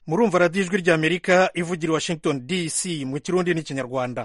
murumva radiyo ijwi ry'amerika ivugira i washington dc mu kirundi n'ikinyarwanda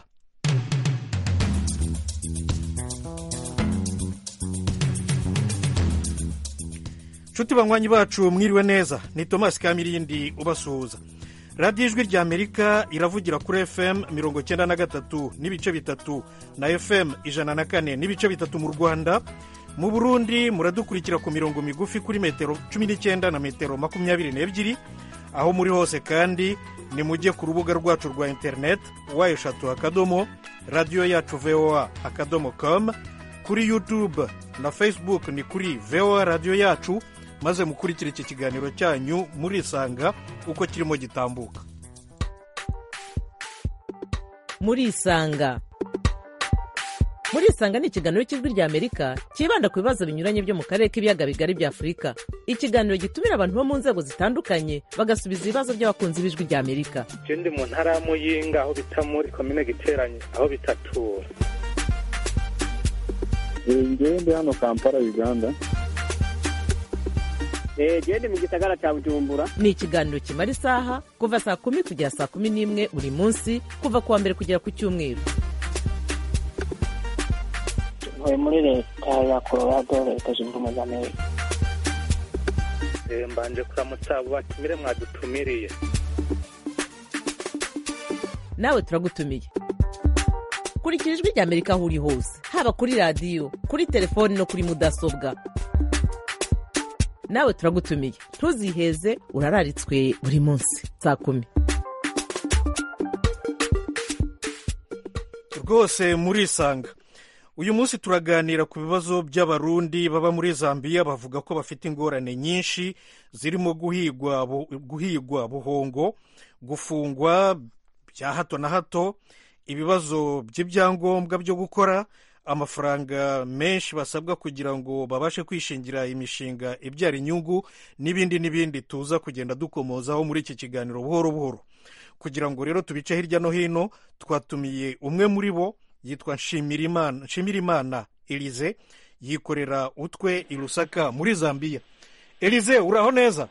nshuti banywanyi bacu mwiriwe neza ni thomas kamirindi ubasuhuza radiyo ijwi ry'amerika iravugira kuri fm mirongo icyenda na gatatu n'ibice bitatu na fm ijana na kane n'ibice bitatu mu rwanda mu burundi muradukurikira ku mirongo migufi kuri metero cumi n'icyenda na metero makumyabiri n'ebyiri aho muri hose kandi ni mujye ku rubuga rwacu rwa interineti wa eshatu akadomo radiyo yacu voa akadomo com kuri yutube na facebook ni kuri voa radiyo yacu maze mukurikire iki kiganiro cyanyu murisanga uko kirimo gitambuka murisanga murisanga ni ikiganiro cy'ijwi rya amerika cyibanda ku bibazo binyuranye byo mu karere k'ibiyaga bigari bya afurika ikiganiro gitumira abantu bo mu nzego zitandukanye bagasubiza ibibazo by'abakunzi b'ijwi rya amerika je ndi mu ntara ya muyinga aho bita muri komine giteranye aho bitatura ngewe ndi hano kampala uganda genda mu gisagara cya bujumbura ni ikiganiro kimara isaha kuva saa kumi kugera saa kumi n'imwe buri munsi kuva ku wa mbere kugera ku cyumweru ntuye muri leta ya colorado leta zunze ubumwe za amerika Eh, mbanje kuramutsa abo batumire mwadutumiriye nawe turagutumiye kurikira ijwi rya amerika aho uri hose haba kuri radiyo kuri telefoni no kuri mudasobwa nawe turagutumiye ntuziheze urararitswe buri munsi saa kumi rwose murisanga uyu munsi turaganira ku bibazo by'abarundi baba muri zambia bavuga ko bafite ingorane nyinshi zirimo guhigwa bu- guhigwa buhongo gufungwa bya hato na hato ibibazo by'ibyangombwa byo gukora amafaranga menshi basabwa kugira ngo babashe kwishingira imishinga ibyara inyungu n'ibindi n'ibindi tuza kugenda dukomozaho muri iki kiganiro buhoro buhoro kugira ngo rero tubice hirya no hino twatumiye umwe muri bo yitwa Nshimirimana Nshimirimana Elize yikorera utwe i Lusaka muri Zambia Elize uraho neza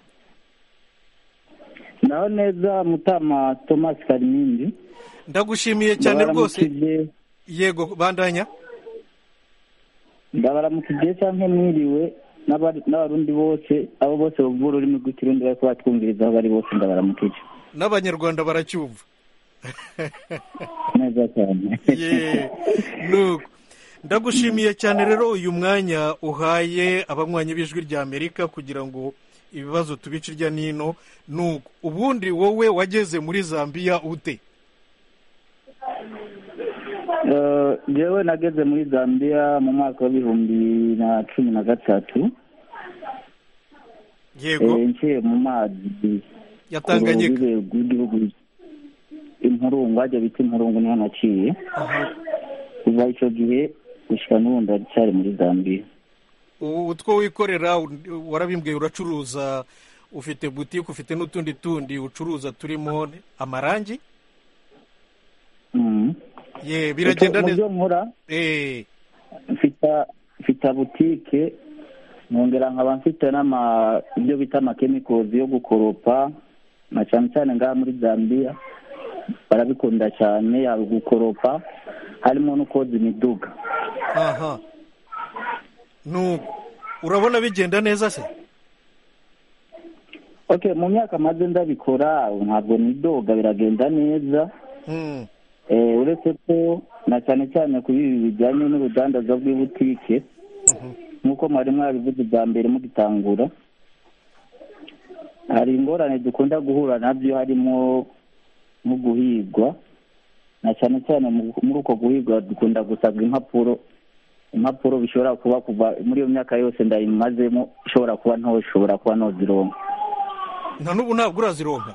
naho neza mutama thomas karimindi ndagushimiye cyane rwose Ndabaramukije- yego bandanya ndabaramukije cyangwa mwiriwe n'abari- n'abarundi bose abo bose bavuga ururimi rw'ikirundi bari kubatwumviriza aho bari bose ndabaramukije n'abanyarwanda baracyumva neza cyane ye nuko ndagushimiye cyane rero uyu mwanya uhaye abanywanyi b'ijwi rya amerika kugira ngo ibibazo tubice irya nino nuko ubundi wowe wageze muri zambia ute Eh, jewe nageze muri zambia mu mwaka w'ibihumbi na cumi na gatatu yego Eh, nciye mu mazi ya tanganyika ku rubibe rw'igihugu impurungu hajya bita impurungu niho naciye Aha. kuva icyo gihe gushyira n'ubu ndacyari muri zambia ubu utwo wikorera u- warabimbwiye uracuruza ufite butike ufite n'utundi tundi ucuruza turimo amarangi Mhm. ye biragenda Mu neza byo nkora Eh, mfita mfita butike nkongera nkaba mfite n'ama ibyo bita amakemikozi yo gukoropa na cyane cyane ngaha muri zambia barabikunda cyane yaba gukoropa harimo no koza imiduga aha nuko urabona bigenda neza se okay mu myaka maze ndabikora ntabwo nidoga biragenda neza Hmm. Eh, uretse ko na cyane cyane kuri ibi bijyanye n'urudandaza rw'ibutike nk'uko mwari mwabivuze bwa mbere mugitangura hari ingorane dukunda guhura nabyo harimo nko guhigwa na cyane cyane mu- muri uko guhigwa dukunda gusabwa impapuro impapuro bishobora kuba kuva muri iyo myaka yose ndayimazemo ishobora kuba ntoshobora kuba nozironka nta n'ubu ntabwo urazironka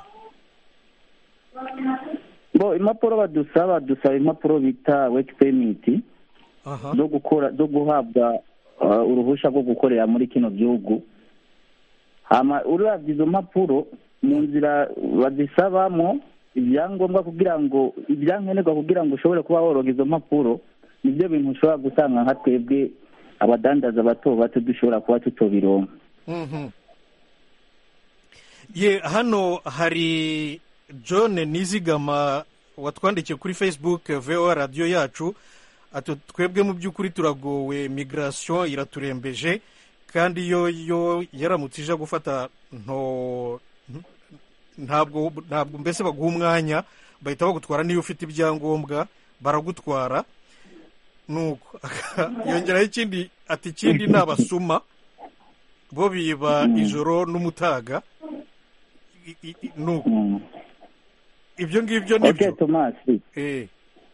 bo impapuro badusaba dusaba impapuro bita weki pemiti aha zo gukora zo guhabwa uh, uruhushya rwo gukorera muri kino gihugu hama uravye izo mpapuro mu nzira bazisabamo ibyangombwa kugira ngo ibyankenerwa kugira ngo ushobore kuba woroga izo mpapuro nibyo bintu ushobora gusanga nka twebwe abadandaza bato bato dushobora kuba tutobironka Mhm. ye hano hari john nizigama watwandikiye kuri facebook voa radiyo yacu ati twebwe mu by'ukuri turagowe migration iraturembeje kandi yo yo yaramutse ije gufata nto ntabwo ntabwo mbese baguha umwanya bahita bagutwara niyo ufite ibyangombwa baragutwara nuko yongeraho ikindi ati ikindi ni abasuma bo biba ijoro n'umutaga I- i- i- nuko Mm. ibyo ngibyo ni ok byo tomasi Eh,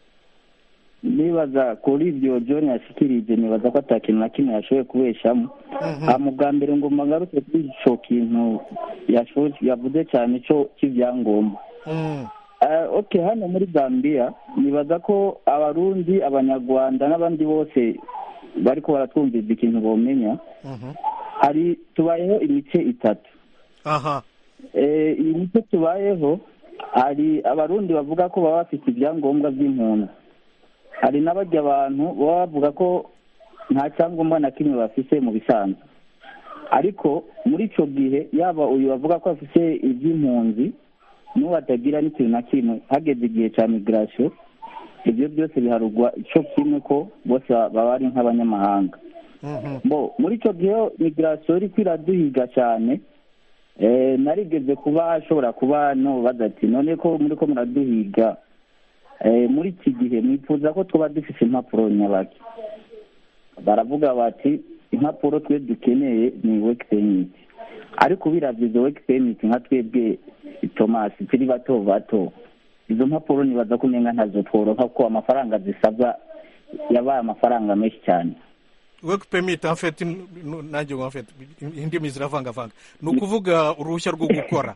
nibaza kuri ibyo john yashikirije nibaza ko ata kintu na kimwe yashoboye kubeshamo mhm, aha mu bwa mbere ngo magaruke kuri icyo kintu yashoboye- yavuze cyane cyo cy'ibyangombwa mm, Ah, ok hano muri zambia nibaza ko abarundi abanyarwanda n'abandi bose bariko baratwumviriza ikintu bomenya mhm. hari tubayeho imice itatu aha Eh, iyi mice tubayeho hari abarundi bavuga ko baba bafite ibyangombwa by'impunzi hari n'abajya abantu baba bavuga ko nta cyangombwa na kimwe bafite mu bisanzwe ariko muri icyo gihe yaba uyu bavuga ko afite iby'impunzi n'uwo atagira n'ikintu na kimwe hageze igihe cya migirasiyo ibyo byose biharugwa icyo kimwe ko bose baba ari nk'abanyamahanga mhm, bo muri icyo gihe migirasiyo iri kwiraduhiga cyane eh, narigeze kuba ashobora kuba nubaza ati none ko muri ko muraduhiga eh, muri iki gihe mwifuza ko tuba dufite impapuro nyabaki baravuga bati impapuro twe dukeneye ni weki permit ariko biravye izo weki permit nka twebwe thomas turi bato bato izo mpapuro nibaza ko umenga ntazo tworoka kuko amafaranga zisabwa yabaye amafaranga menshi cyane work permit en fait n- n- nanjye ngo en fait indimi ziravangavanga ni ukuvuga uruhushya rwo gukora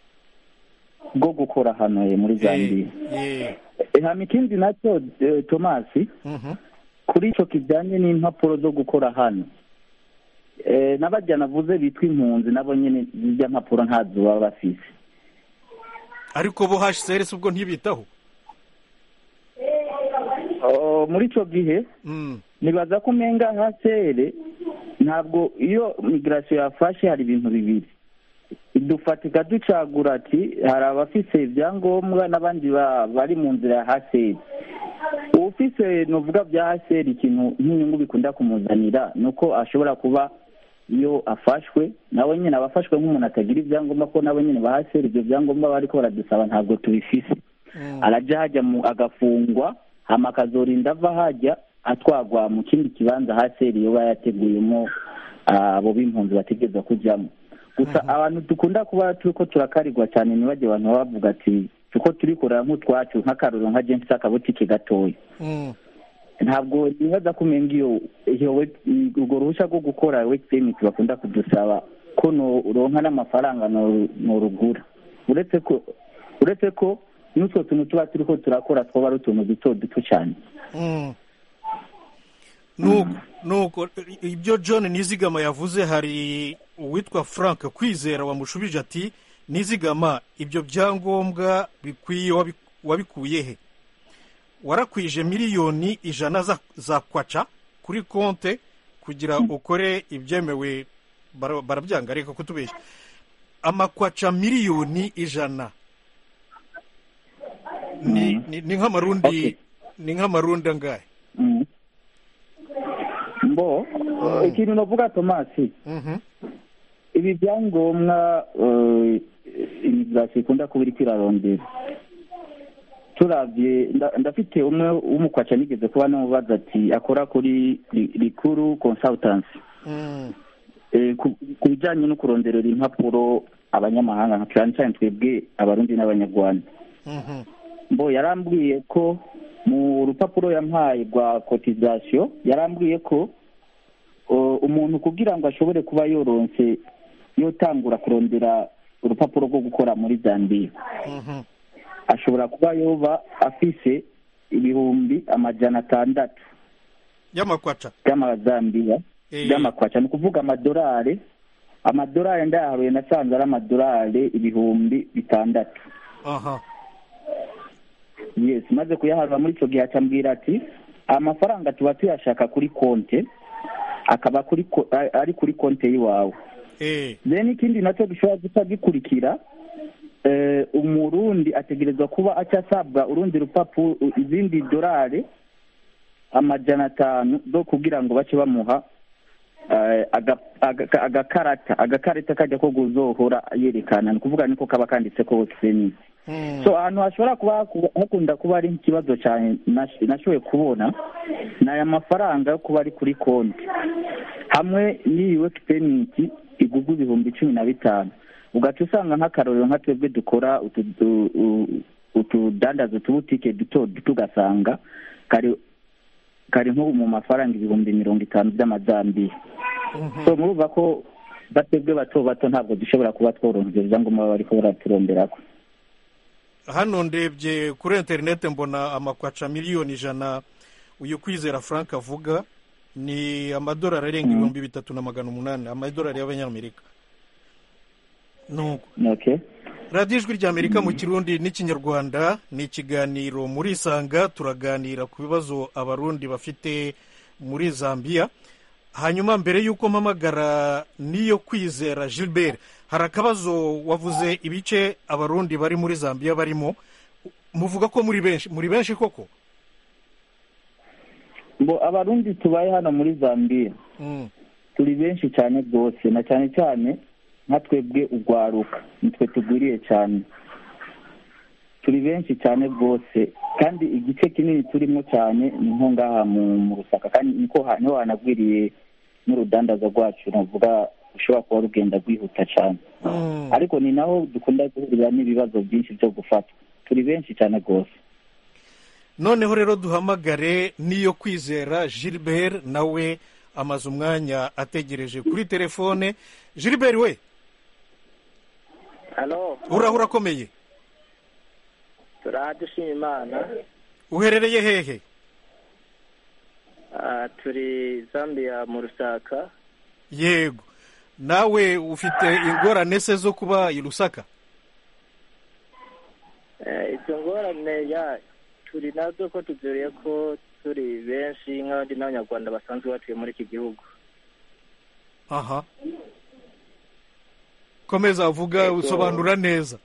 rwo gukora hano eh, muri zambia Eh, Eh, hama ikindi nacyo eh, thomas mhm, kuri icyo kijyanye n'impapuro zo gukora hano eh, n'abajya navuze bitwa impunzi nabo nyine zijya mpapuro ntazo baba bafise ariko bo hcr si ubwo ntibitaho Oh, muri icyo gihe Mm, nibaza ko umenga hasere ntabwo iyo migirasiyo yafashe hari ibintu bibiri idufatika ducagura ati hari abafise ibyangombwa n'abandi ba- bari mu nzira ya haseri ufise nuvuga bya haseri ikintu nk'inyungu bikunda kumuzanira ni uko ashobora kuba iyo afashwe nawe nyine aba afashwe nk'umuntu atagira ibyangombwa ko nawe nyine ba haseri ibyo byangombwa bariko baradusaba ntabwo tubifise mm, arajya hajya mu agafungwa hama akazorinda ava hajya atwagwa mu kindi kibanza haseri yoba yateguyemo ah, abo b'impunzi bategereza kujyamo gusa abantu dukunda kuba turiko turakarirwa cyane ntibajye abantu baba bavuga ati tuko turikorera nk'utwacu nk'akarorero nka jensi akabutike gatoya mm, ntabwo nibaza ko umenga iyo iyo we- urwo ruhushya rwo gukora weki permit bakunda kudusaba ko noronka n'amafaranga no- norugura uretse ko uretse ko n'utwo tuntu tuba turiko turakora twaba ari utuntu duto duto cyane mm. nuko nuko ibyo john nizigama yavuze hari uwitwa frank kwizera wamushubije ati nizigama ibyo byangombwa bikwiye wabi- wabikuye he warakwije miliyoni ijana za, za kwaca kuri konte kugira ukore ibyemewe bara- barabyanga reka kutubeshya amakwaca miliyoni ijana ni, ni, ni nk'amarundi Okay. ni nk'amarundi angahe Mm. mbo ikintu navuga tomasi Mhm. ibi byangombwa eh, imigirasiyo ikunda kuba iriko irarondera turavye nda- ndafite umwe w'umukwaca nigeze kuba namubaza ati akora kuri ri- rikuru consultancy Mm. Eh, ku ku bijyanye no kuronderera impapuro abanyamahanga nka cyane cyane twebwe abarundi n'abanyarwanda Mhm. mbo yarambwiye ko mu rupapuro yampaye rwa kotizasiyo yarambwiye ko uh, umuntu kugira ngo ashobore kuba yoronse yotangura kurondera urupapuro rwo gukora muri zambia Mhm. ashobora kuba yoba afise ibihumbi amajana atandatu y'amakwaca by'amazambiya Eh. by'amakwaca ni ukuvuga amadolari amadolari ndayaharuye nasanze ari amadolari ibihumbi bitandatu aha yes maze kuyaharura muri icyo gihe acambwira ati amafaranga tuba tuyashaka kuri konte akaba kuri ko- a- ari kuri konte y'iwawe eh then ikindi nacyo gishobora guca gikurikira eh, umurundi ategerezwa kuba aca asabwa urundi rupapuro izindi dorari amajana atanu zo kugira ngo bace bamuha eh, aga- aga- agakarata agakarita kajya ko guzohora yerekana ni ukuvuga niko kaba kanditse ko senisi mm, so ahantu hashobora kuba haku- hakunda kuba ari ikibazo cyane nash- nashoboye kubona ni aya mafaranga yo kuba ari kuri konti hamwe n'iyi weki peniti igugwa ibihumbi cumi na bitanu ugaca usanga nk'akarorero nka twebwe dukora utu- u- u- utudandaza utubutike duto duto ugasanga kari kari nko mu mafaranga ibihumbi mirongo itanu by'amazambiya mhm. so murumva ko batebwe bato bato ntabwo dushobora kuba tworonka ibyangombwa baba bariko baraturonderako hano ndebye kuri interineti mbona amakwaca miliyoni ijana uyu kwizera frank avuga ni amadolari arenga ibihumbi bitatu na magana umunani amadolari y'abanyamerika nuko okay radiyo ijwi ry'amerika mu kirundi n'ikinyarwanda ni ikiganiro muri isanga turaganira ku bibazo abarundi bafite muri zambia hanyuma mbere y'uko mpamagara n'iyo kwizera gilbert hari akabazo wavuze ibice abarundi bari muri zambia barimo muvuga ko muri benshi muri benshi koko ngo abarundi tubaye hano muri zambia Mm, turi benshi cyane rwose na cyane cyane nka twebwe urwaruka nitwe tugwiriye cyane turi benshi cyane rwose kandi igice kinini turimo cyane ni nko ngaha mu mu rusaka kandi niko ha- niho hanagwiriye n'urudandaza rwacu navuga rushobora kuba rugenda rwihuta cyane mm. ariko ni naho dukunda guhurira n'ibibazo byinshi byo gufatwa turi benshi cyane rwose noneho rero duhamagare n'iyo kwizera gilbert nawe amaze umwanya ategereje kuri telefone gilbert we halo uraho urakomeye turadushima imana uherereye hehe Ah, turi zambia mu rusaka yego nawe ufite ingorane se zo kuba i rusaka Eh, izo ngorane ya turi nazo ko tuzuriye ko turi benshi nk'abandi n'abanyarwanda basanzwe batuye muri iki gihugu aha komeza uvuga Yego. usobanura neza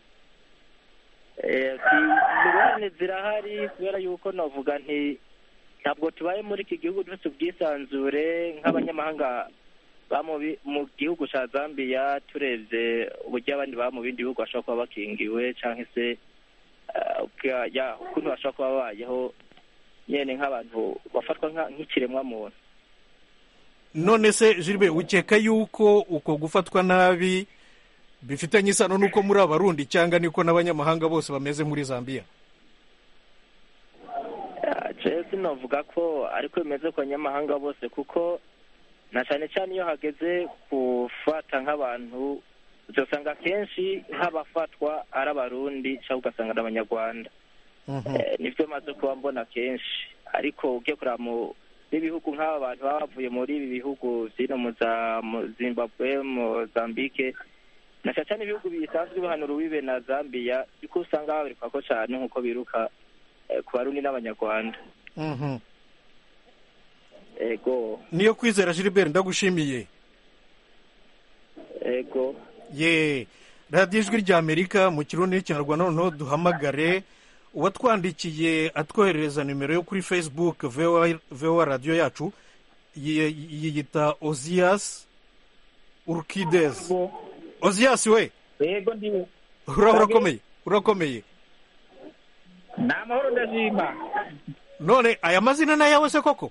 Eh, ki- ingorane zirahari kubera yuko navuga nti ntabwo tubaye muri iki gihugu dufite ubwisanzure nk'abanyamahanga ba mu bi- mu gihugu cya zambia turebye uburyo abandi baba mu bindi bihugu bashobora kuba bakingiwe cyangwa se eh, uka- ya, ukuntu bashobora kuba babayeho nyine nk'abantu bafatwa nka- nk'ikiremwamuntu none se jilbe ukeka yuko uko gufatwa nabi bifitanye isano n'uko muri abarundi cyangwa niko n'abanyamahanga bose bameze muri zambia jewe sinavuga ko ariko bimeze ku banyamahanga bose kuko na cyane cyane iyo hageze gufata nk'abantu uzasanga akenshi nk'abafatwa ari abarundi cyangwa ugasanga ari abanyarwanda Mhm. Eh, nibyo maze kuba mbona kenshi ariko ugiye kureba mu n'ibihugu nk'aba bantu baba bavuye muri ibi bihugu zino mu za mu zimbabwe mozambike na cyane cyane ibihugu bisanzwe bihanura uwibe na zambia kuko usanga babirikwa ko cyane nk'uko biruka eh, ku barundi n'abanyarwanda Mhm. ego niyo kwizera gilbert ndagushimiye ego ye radiyo ijwi ry'amerika mu kirundi n'ikinyarwanda noneho duhamagare uwatwandikiye atwoherereza nimero yo kuri facebook voa radiyo yacu yi- yiyita ozias urkides ozias we yego ndi uraho urakomeye urakomeye ni amahoro ndashima none aya mazina ni ayawe se koko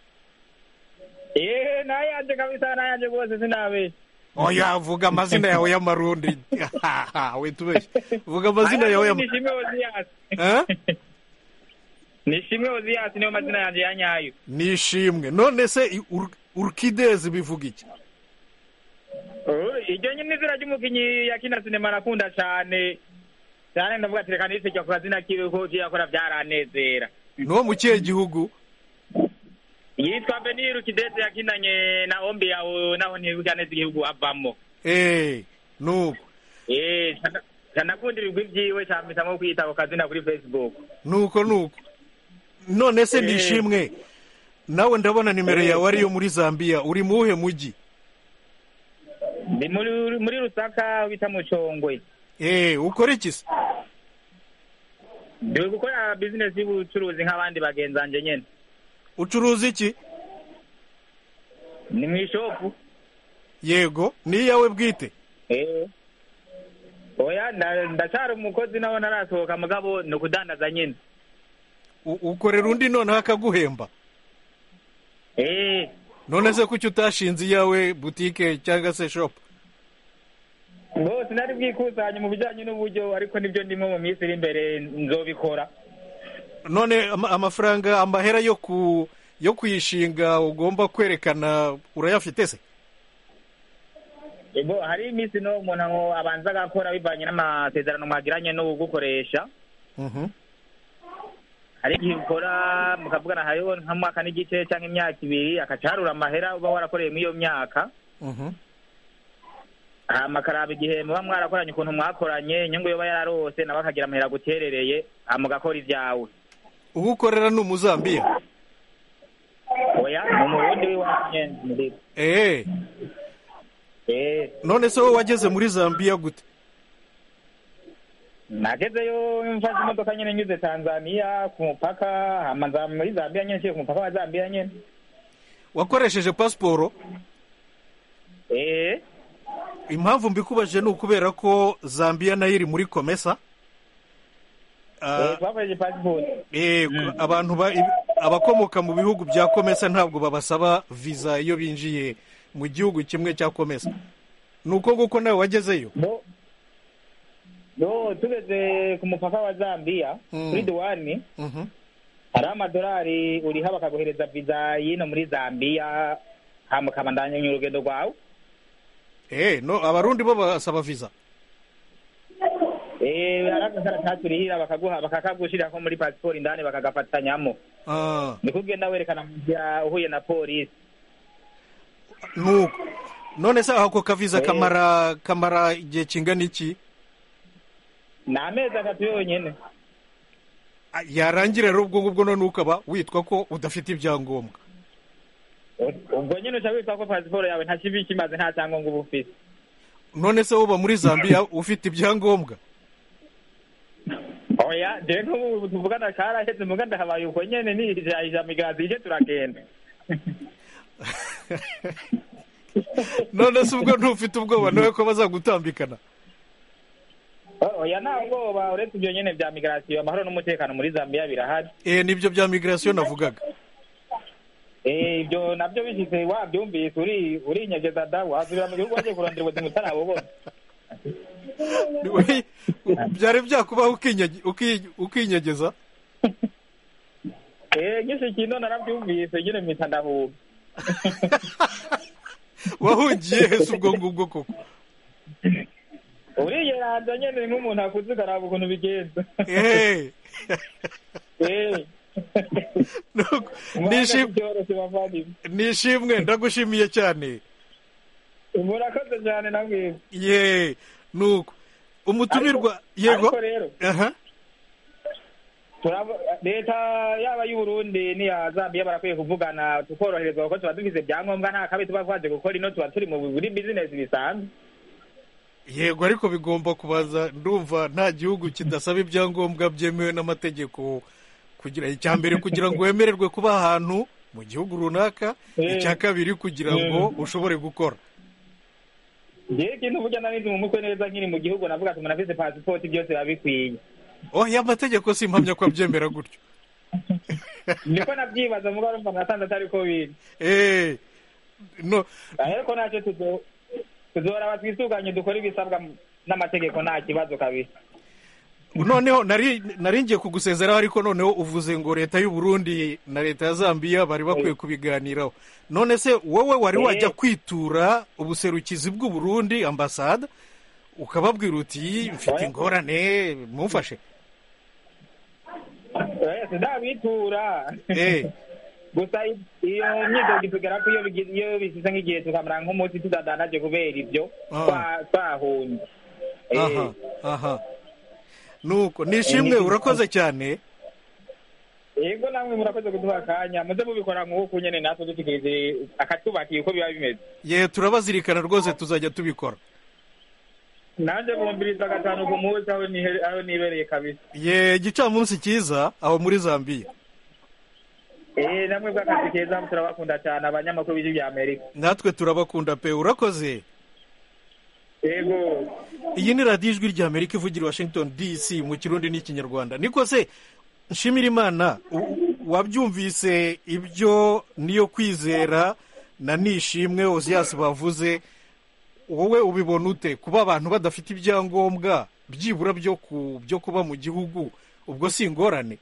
eee nayanje kabisa nayanje rwose sinabe oya vuga amazina yawe y'amarundi we tubeshye vuga amazina yawe y'ama nishimwe oziyasi Eh? nishimwe oziyasi niyo mazina yanje ya nyayo nishimwe none se i- ur- urkidezi bivuga iki Oh, iryo nyine izina ry'umukinyi yakina sinema nakunda cane cyane ndavuga ati reka nisirya ku kazina kiwe ko yakora byaranezera no mu kihe gihugu yitwa beniru kidete yakinanye na ombi yawe naho ntibuka neza igihugu avamo eh nuko eh canakunda ibigwi vyiwe campitamwo kwita ako kazina kuri facebook nuko nuko none se Eh. nishimwe nawe ndabona nimero Eh. yawe ariyo muri zambia uri mu wuhe mujyi ndi muri muri rusaka aho bita mucongwe eh ukora iki se ndi gukora bizinesi y'ubucuruzi nk'abandi bagenzi banjye nyine ucuruza iki ni mu ishopu yego ni iyawe bwite Eh. oya nda- ndacyari umukozi nawe narasohoka mugabo ni ukudandaza nyine U- ukorera undi noneho akaguhemba Eh. none se kuki utashinze iyawe butike cyangwa se shopu bose nari bwikusanye mu bijyanye n'uburyo ariko nibyo ndimo mu minsi iri imbere nzobikora none ama- amafaranga amahera yo ku yo kuyishinga ugomba kwerekana urayafite se Ego hari iminsi no umuntu ngo abanza agakora bivanye n'amasezerano mwagiranye no gukoresha Mhm. hari igihe ukora mukavugana hariho nk'umwaka n'igice cyangwa imyaka ibiri akacarura amahera uba warakoreye muri iyo myaka Mhm. hama akaraba igihe muba mwarakoranye ukuntu mwakoranye inyungu yoba yararose nawe akagira amahera aguterereye hama ugakora ibyawe ubu ukorera ni umuzambiya oya ni umurundi w'iwacu nyene muri eh eh none se wowe wageze muri zambiya gute nagezeyo mfashe imodoka nyene nyuze tanzania ku mupaka hama nza muri zambia nyene nciye ku mupaka wa zambia nyene wakoresheje pasiporo eh impamvu mbikubajije ni ukubera ko zambiya nayo iri muri komesa Ah, eh twakoresheje passport eh, abantu ba- ibi- abakomoka mu bihugu bya komesa ntabwo babasaba viza iyo binjiye mu gihugu kimwe cya komesa ni uko nguko nawe wagezeyo no no tugeze ku mupaka wa zambia Mm. kuri duwani Mhm. hari amadolari uriha bakaguhereza viza y'ino muri zambia hama ukabandanya urugendo rwawe eh no abarundi bo basaba viza eh hari agakaratasi urihira bakaguha bakakagushirako muri pasiporo indani bakagafatanyamo Ah, niko ugenda werekana mu nzira uhuye na polisi nuko none se ako kaviza Eh. kamara kamara igihe kingana iki ni amezi atatu yonyine Ah, yarangira rero ubwo ngubwo none ukaba witwa ko udafite ibyangombwa ubwo nyine uca witwa ko pasiporo yawe nta kibi kimaze nta cyangombwa uba ufite none se woba muri zambiya ufite ibyangombwa oya jewe nk'ubu tuvugana karaheze muga ndahabaye uko nyene nijajija migazi ije turagenda none se ubwo ntufite ubwoba nawe ko bazagutambikana O- oya nta bwoba uretse ibyo nyene vya migrasiyo amahoro n'umutekano muri zambiya birahari eh nibyo bya migirasiyo navugaga Eh, ibyo nabyo bishitse wabyumvise uri urinyegeza da wasubira mu gihugu wagiye kurondera ubuzima utarabubona Uri- byari byakubaho ukinyege- uki- ukinyegeza Eh, nyinshi kino narabyumvise nyine mpita ndahuga wahungiye hese ubwo ngubwo koko uriyeranza nyene nk'umuntu akuze ukaraba ukuntu bigenza Eh. Eh. Nuko, Umwanya nishim- byoroshye bavandimwe nishimwe ndagushimiye cyane murakoze cyane namwe ye nuko umutumirwa yego ariko rero aha turabo- leta yaba y'uburundi n'iya zambiya barakwiye kuvugana tukoroherezwa kuko tuba dufise ibyangombwa nta kabi tuba twaje gukora ino tuba turi mu muri bizinesi bisanzwe yego ariko bigomba kubaza ndumva nta gihugu kidasaba ibyangombwa byemewe n'amategeko kugira icya mbere kugira ngo wemererwe kuba ahantu mu gihugu runaka Eh. icya kabiri kugira ngo ushobore gukora ngewe ikintu burya narizi mu mutwe neza nkiri mu gihugu navuga ati umuntu afise pasipoti byose biba bikwiye oh ya mategeko si impamya ko abyemera gutyo niko nabyibaza muga urumva nasanze atari ko biri eh no ariko ntacyo tuzo tuzora twisuganye dukora ibisabwa n'amategeko nta kibazo kabisa noneho nari nari ngiye kugusezeraho ariko noneho uvuze ngo leta y'u Burundi na leta ya Zambia bari bakwiye kubiganiraho none se wowe wari Eh. wajya kwitura ubuserukizi bw'u Burundi ambasade ukababwira uti mfite Oya. ingorane mumfashe Eh, sindabitura eh gusa iyo myidogo itugera ko iyo bigi- iyo bisize nk'igihe tukamara nk'umunsi tudadanaje kubera ibyo Ah. twa- twahunze Eh, aha aha nuko nishimwe Eh, urakoze cyane yego namwe murakoze kuduha akanya muze mubikora nk'uku nyene natwe dutegereje akatubakiye uko biba bimeze ye turabazirikana rwose tuzajya tubikora nanje bumviriza gatanu ku munsi aho nihe- aho nibereye kabisa ye igicamunsi cyiza aho muri zambiya eh namwe bw'akazi keza turabakunda cyane abanyamakuru b'ijwi bya amerika natwe turabakunda pe urakoze yego iyi ni radiyo ijwi rya amerika ivugira i washington dc mu kirundi n'ikinyarwanda niko se nshimira imana u- wabyumvise ibyo niyo kwizera na nishimwe oziyasi bavuze wowe ubibona ute kuba abantu badafite ibyangombwa byibura byo ku byo kuba mu gihugu ubwo si ingorane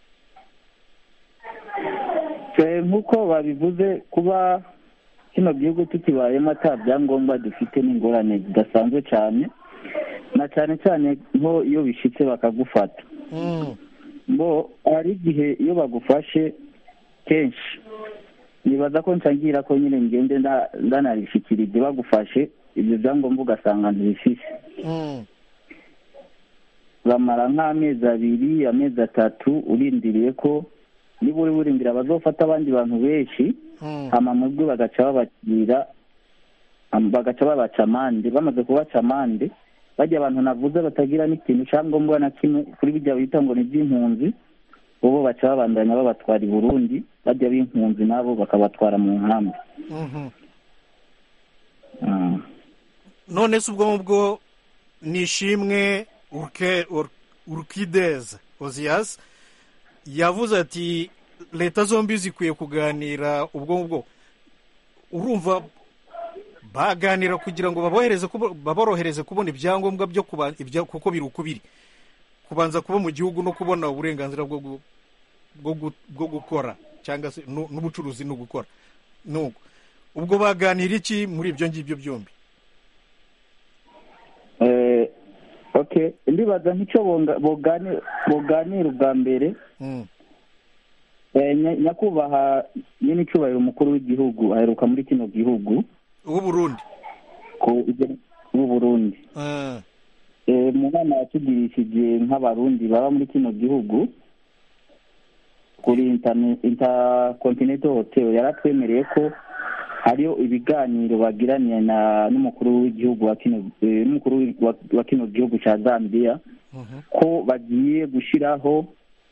Eh, nk'uko babivuze kuba kino gihugu tukibayemo ata byangombwa dufite n'ingorane zidasanzwe cyane na cyane cyane nko iyo bishitse bakagufata Mm, bo hari igihe iyo bagufashe kenshi nibaza ko nsangira ko nyine ngende nda- ndanabishikirije bagufashe ibyo byangombwa ugasanga ntibifise mm, bamara nk'amezi abiri amezi atatu urindiriye ko niba uri burindira bazofata abandi bantu benshi mm, hama mu bwo bagaca babakira am- bagaca babaca amande bamaze kubaca amande bajya abantu navuze batagira n'ikintu cyangombwa na kimwe kuri bijya bita ngo ni iby'impunzi ubu baca babandanya babatwara i burundi bajya b'impunzi nabo bakabatwara mu nkambi mhm. Ah. none se ubwo ngubwo nishimwe Urke- Ur- urkidez oziyasi yavuze ati leta zombi zikwiye kuganira ubwo ngubwo urumva baganira kugira ngo babohereze kubo- baborohereze kubona ibyangombwa byo kuba ibya- kuko biri uko biri kubanza kuba mu gihugu no kubona uburenganzira bwo gu- bwo gu- bwo gukora cyangwa se nu- n'ubucuruzi no gukora nuko ubwo baganira iki muri ibyo ngibyo byombi Eh, okay ndibaza nk'icyo bonga- bogani- boganira ubwa mbere Mm. Eh, nya- nyakubahwa nyine icyubahiro umukuru w'igihugu aheruka muri kino gihugu uw'uburundi ku w'u Burundi Ah, Eh, mu nama yatugirishije nk'abarundi baba muri kino gihugu kuri Interna- intercontinental hotel yaratwemereye ko hariyo ibiganiro bagiraniye na n'umukuru w'igihugu wa kino eh, n'umukuru w'i- wa- wa kino gihugu cya zambia mhm. ko bagiye gushyiraho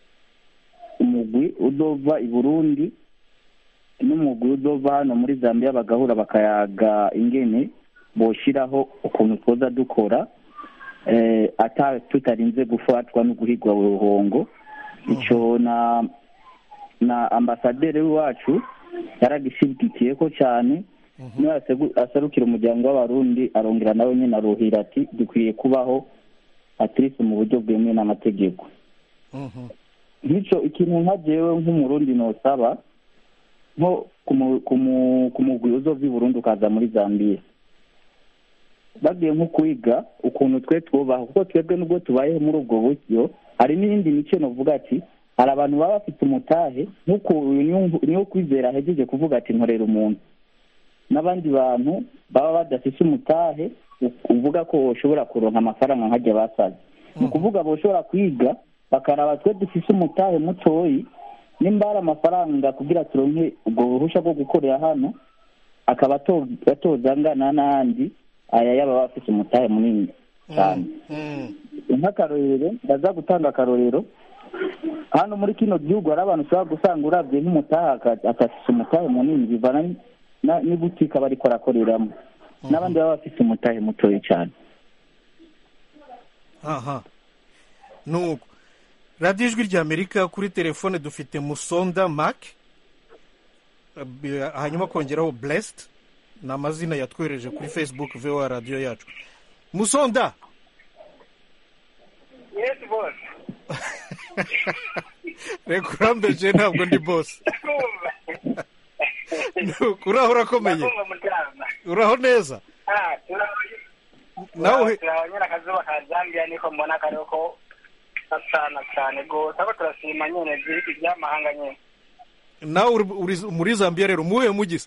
umugwi udova i burundi n'umugwi udova hano muri zambia bagahura bakayaga ingene boshyiraho ukuntu twoza dukora eh, ata tutarinze gufatwa no guhigwa buhongo icyo na na ambasaderi wacu yaragishyigikiye ko cyane niwe asegu- aserukira umuryango w'abarundi arongera nawe nyine aruhira ati dukwiye kubaho atirisi mu buryo bwemewe n'amategeko Mhm. nk'icyo ikintu nka jewe nk'umurundi nosaba nko kumu- kumu- kumugwi uzova i burundi ukaza muri zambia bagiye nko kwiga ukuntu twe twubaha kuko twebwe nubwo tubayeho muri ubwo buryo hari n'iyindi mico novuga ati hari abantu baba bafite umutahe nk'uko uyu niwo- niwo kwizera ahejeje kuvuga ati nkorera umuntu n'abandi bantu baba badafite umutahe u- uvuga ko ushobora kuronka amafaranga nkajya basaze ni ukuvuga boshobora kwiga bakaraba twe dufise umutahe mutoyi nimba hari amafaranga kugira turonke ubwo buhusha bwo gukorera hano akaba ato- atoza angana n'andi aya yaba bafite umutahe munini cyane Mm. nk'akarorero baza gutanga akarorero hano muri kino gihugu hari abantu ushobora gusanga urabye nk'umutahe aka- akafise umutahe munini bivana ni- na- n'ibutike aba ariko arakoreramo n'abandi baba bafite umutahe mutoya cyane aha nuko radiyo ijwi rya amerika kuri telefone dufite musonda mak Eh, hanyuma kongeraho blessed ni amazina yatwohereje kuri facebook voa radiyo yacu musonda yes boss reka urambeje ntabwo ndi bose kumva Nuko, uraho urakomeye kumva mutama uraho neza ah nawe turabanyura akazuba ka zambia niko mbona kariho ko gasana cyane rwose ariko turashima nyine by'ibiti by'amahanga nyine nawe uri- uri muri zambia rero muhuye mugize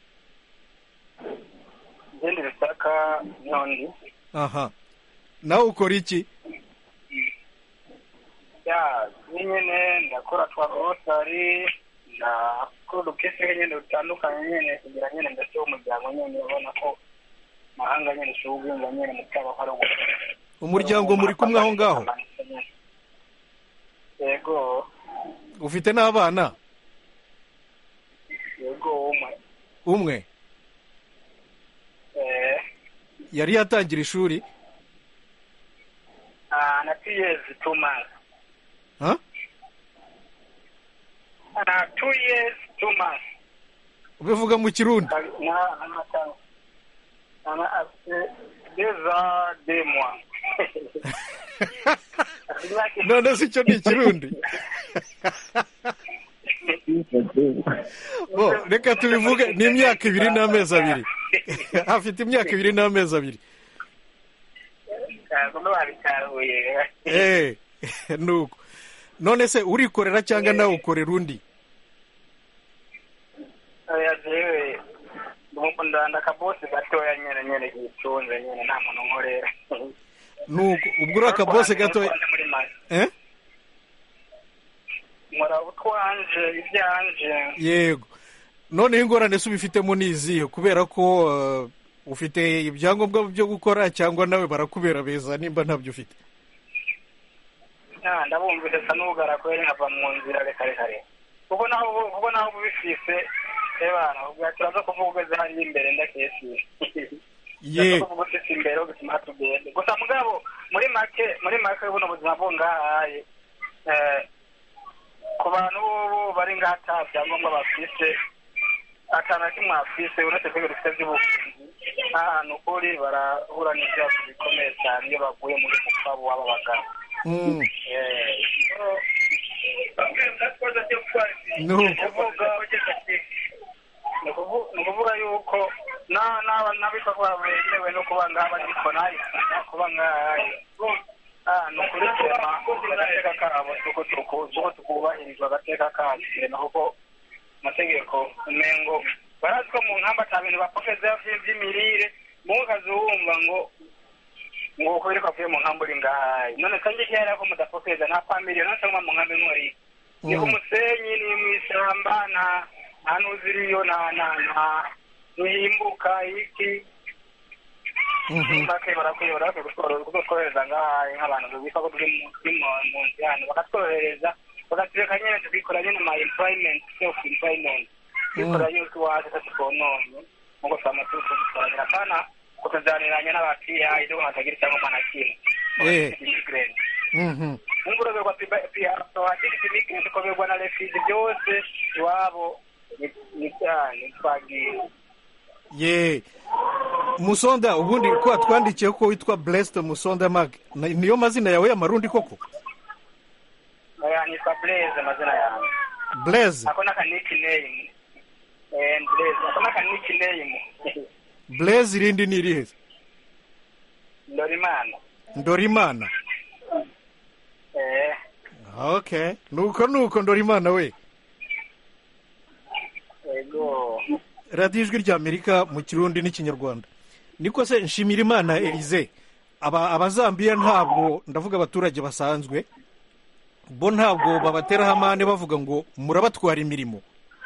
izindi bisaka nondi aha nawe ukora iki ya nyine ndakora twa rotari ndakora udukese nyine dutandukanye nyine kugira nyine mbese umuryango nyine ubona ko mahanga nyine ushobora ubwinga nyine mu cyaba hari umuryango muri kumwe aho ngaho yego ufite n'abana yego umwe umwe eh yari yatangira ishuri ah na two years two months ha? ah two years two months ubivuga mu kirundi na amatanga ana afite déjà deux mois none si cyo ni ikirundi bo reka tubivuge ni imyaka ibiri n'amezi abiri afite imyaka ibiri n'amezi abiri ntabwo babitahuye eh nuko none se urikorera cyangwa nawe ukorera undi oya jewe ndanda akabosi gatoya nyene nyene kitunze nyene nta muntu nkorera nuko ubwo uri akabose gatoya muri make eh nkora utwanje ibyanje yego noneho ingorane se ubifitemo ni izihe kubera ko eh, ufite ibyangombwa byo gukora cyangwa nawe barakubera beza nimba ntabyo ufite Ah, ndabumvise sa n'ubugara kubera nkava mu nzira reka reka reka kuko naho ubu- kuko naho ubifise ebana ubwo turaza kuvuga ugeze hariya imbere ndakesi ye kuvuga ufise imbere ho bituma tugende gusa mugabo muri make muri make buno buzima bwo ngahaye eh, ku bantu bobo bari ngaha ata byangombwa bafise atana kimwe afise uretse kwiga dufite by'ubuvuzi ahantu kuri barahura n'ibibazo bikomeye cyane iyo baguye muri mukwabu w'aba bagabo Mm, Eh, nuko kuvuga ni ukuvu- ni ukuvuga yuko na- n'aba n'abikorwa bemewe no kuba ngaha ariko nayo kuba ngaha ah ni ukuri sema agateka kabo tuko tuku- tuko tukubahirizwa agateka kacu sema kuko amategeko umengo barazi ko mu nkamba ata bintu bapokeza by'imirire mu kazi wumva ngo ngo uko biriko avuye mu nkamba uri ngaha none kandi kera ko mudapokeza nta family none cyangwa mu nkamba nkori ni ku musenyi ni mu ishyamba nta nta n'uziriyo nta nta nta ntihimbuka iki make barakwiye barakwiye kutworohereza ngaha nk'abantu bita ko turi mu turi mu mu nzu hano bakatworohereza bakatureka nyine tukikora nyine ma employment self employment tukikora yuko iwacu tutononye nkuko twama tukubikorera kana kutuzaniranya n'abapia ibyo hatagira icyangombwa na kimwe Eh. Immigrant. Mhm. unguroberwa pia sohakiri kimike koberwa na refugee byose iwabo ni- ni cyane twagiye ye musonda ubundi ko watwandikiye ko witwa blessed musonda mag Na- niyo mazina yawe y'amarundi koko oya nitwa blaze amazina yanjye blaze ako naka nickname eh blaze ako naka nickname blaze irindi ni irihe Ndorimana ndorimana eh okay nuko nuko ndorimana we ego radiyo ijwi ry'amerika mu kirundi n'ikinyarwanda niko se nshimira imana elize aba abazambiya ntabwo ndavuga abaturage basanzwe bo ntabwo babateraho amande bavuga ngo murabatwara imirimo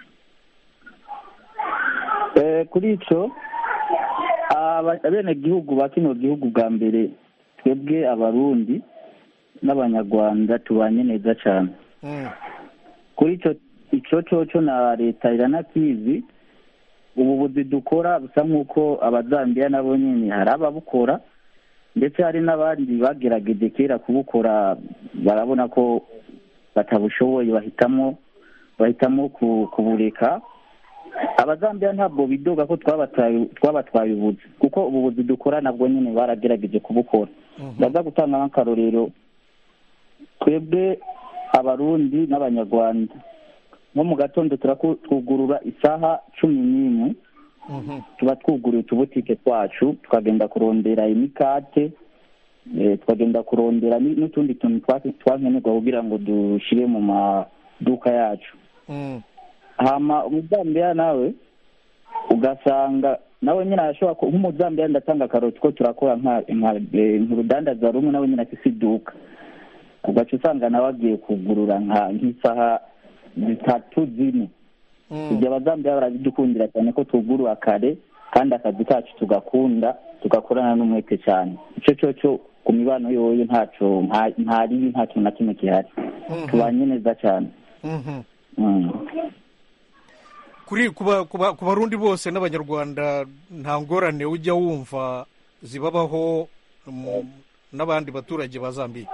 Eh, kuri icyo aba- abenegihugu ba kino gihugu bwa mbere twebwe abarundi n'abanyarwanda tubanye neza cyane Mm. kuri icyo icyo cyoco na leta iranakizi ubu buzi dukora busa nk'uko abazambiya nabo nyine hari ababukora ndetse hari n'abandi bagerageje kera kubukora barabona ko batabushoboye bahitamo bahitamo ku- kubureka abazambiya ntabwo bidoga ko twabataye twabatwaye ubuzi kuko ubu buzi dukora nabwo nyine baragerageje kubukora ndaza gutanga nk'akarorero twebwe abarundi n'abanyarwanda nko mu gatondo turaku- twugurura isaha cumi n'imwe Mhm. tuba twuguruye utubutike twacu tukagenda kurondera imikate eh, tukagenda kurondera ni- n'utundi tuntu twa- twankenerwa kugira ngo dushyire mu maduka yacu Mm. hama umuzambiya nawe ugasanga nawe nyine arashobora ku- nk'umuzambiya ndatanga akaroti ko turakora nka nka- eh, nk'urudandaza rumwe nawe nyine afise iduka ugaca usanga nawe agiye kugurura nka nk'isaha zitatu zine ibyo abazambiya barabidukundira cyane ko tugurura kare kandi akazi kacu tugakunda tugakorana n'umwete cyane icyo cyo cyo ku mibano yoyo ntaco nta- nta ribi nta kintu na kimwe gihari tubanye neza cyane Mhm. Mm. kuri ku ba- ku ba- ku barundi bose n'abanyarwanda nta ngorane ujya wumva zibabaho mu- n'abandi baturage ba zambiya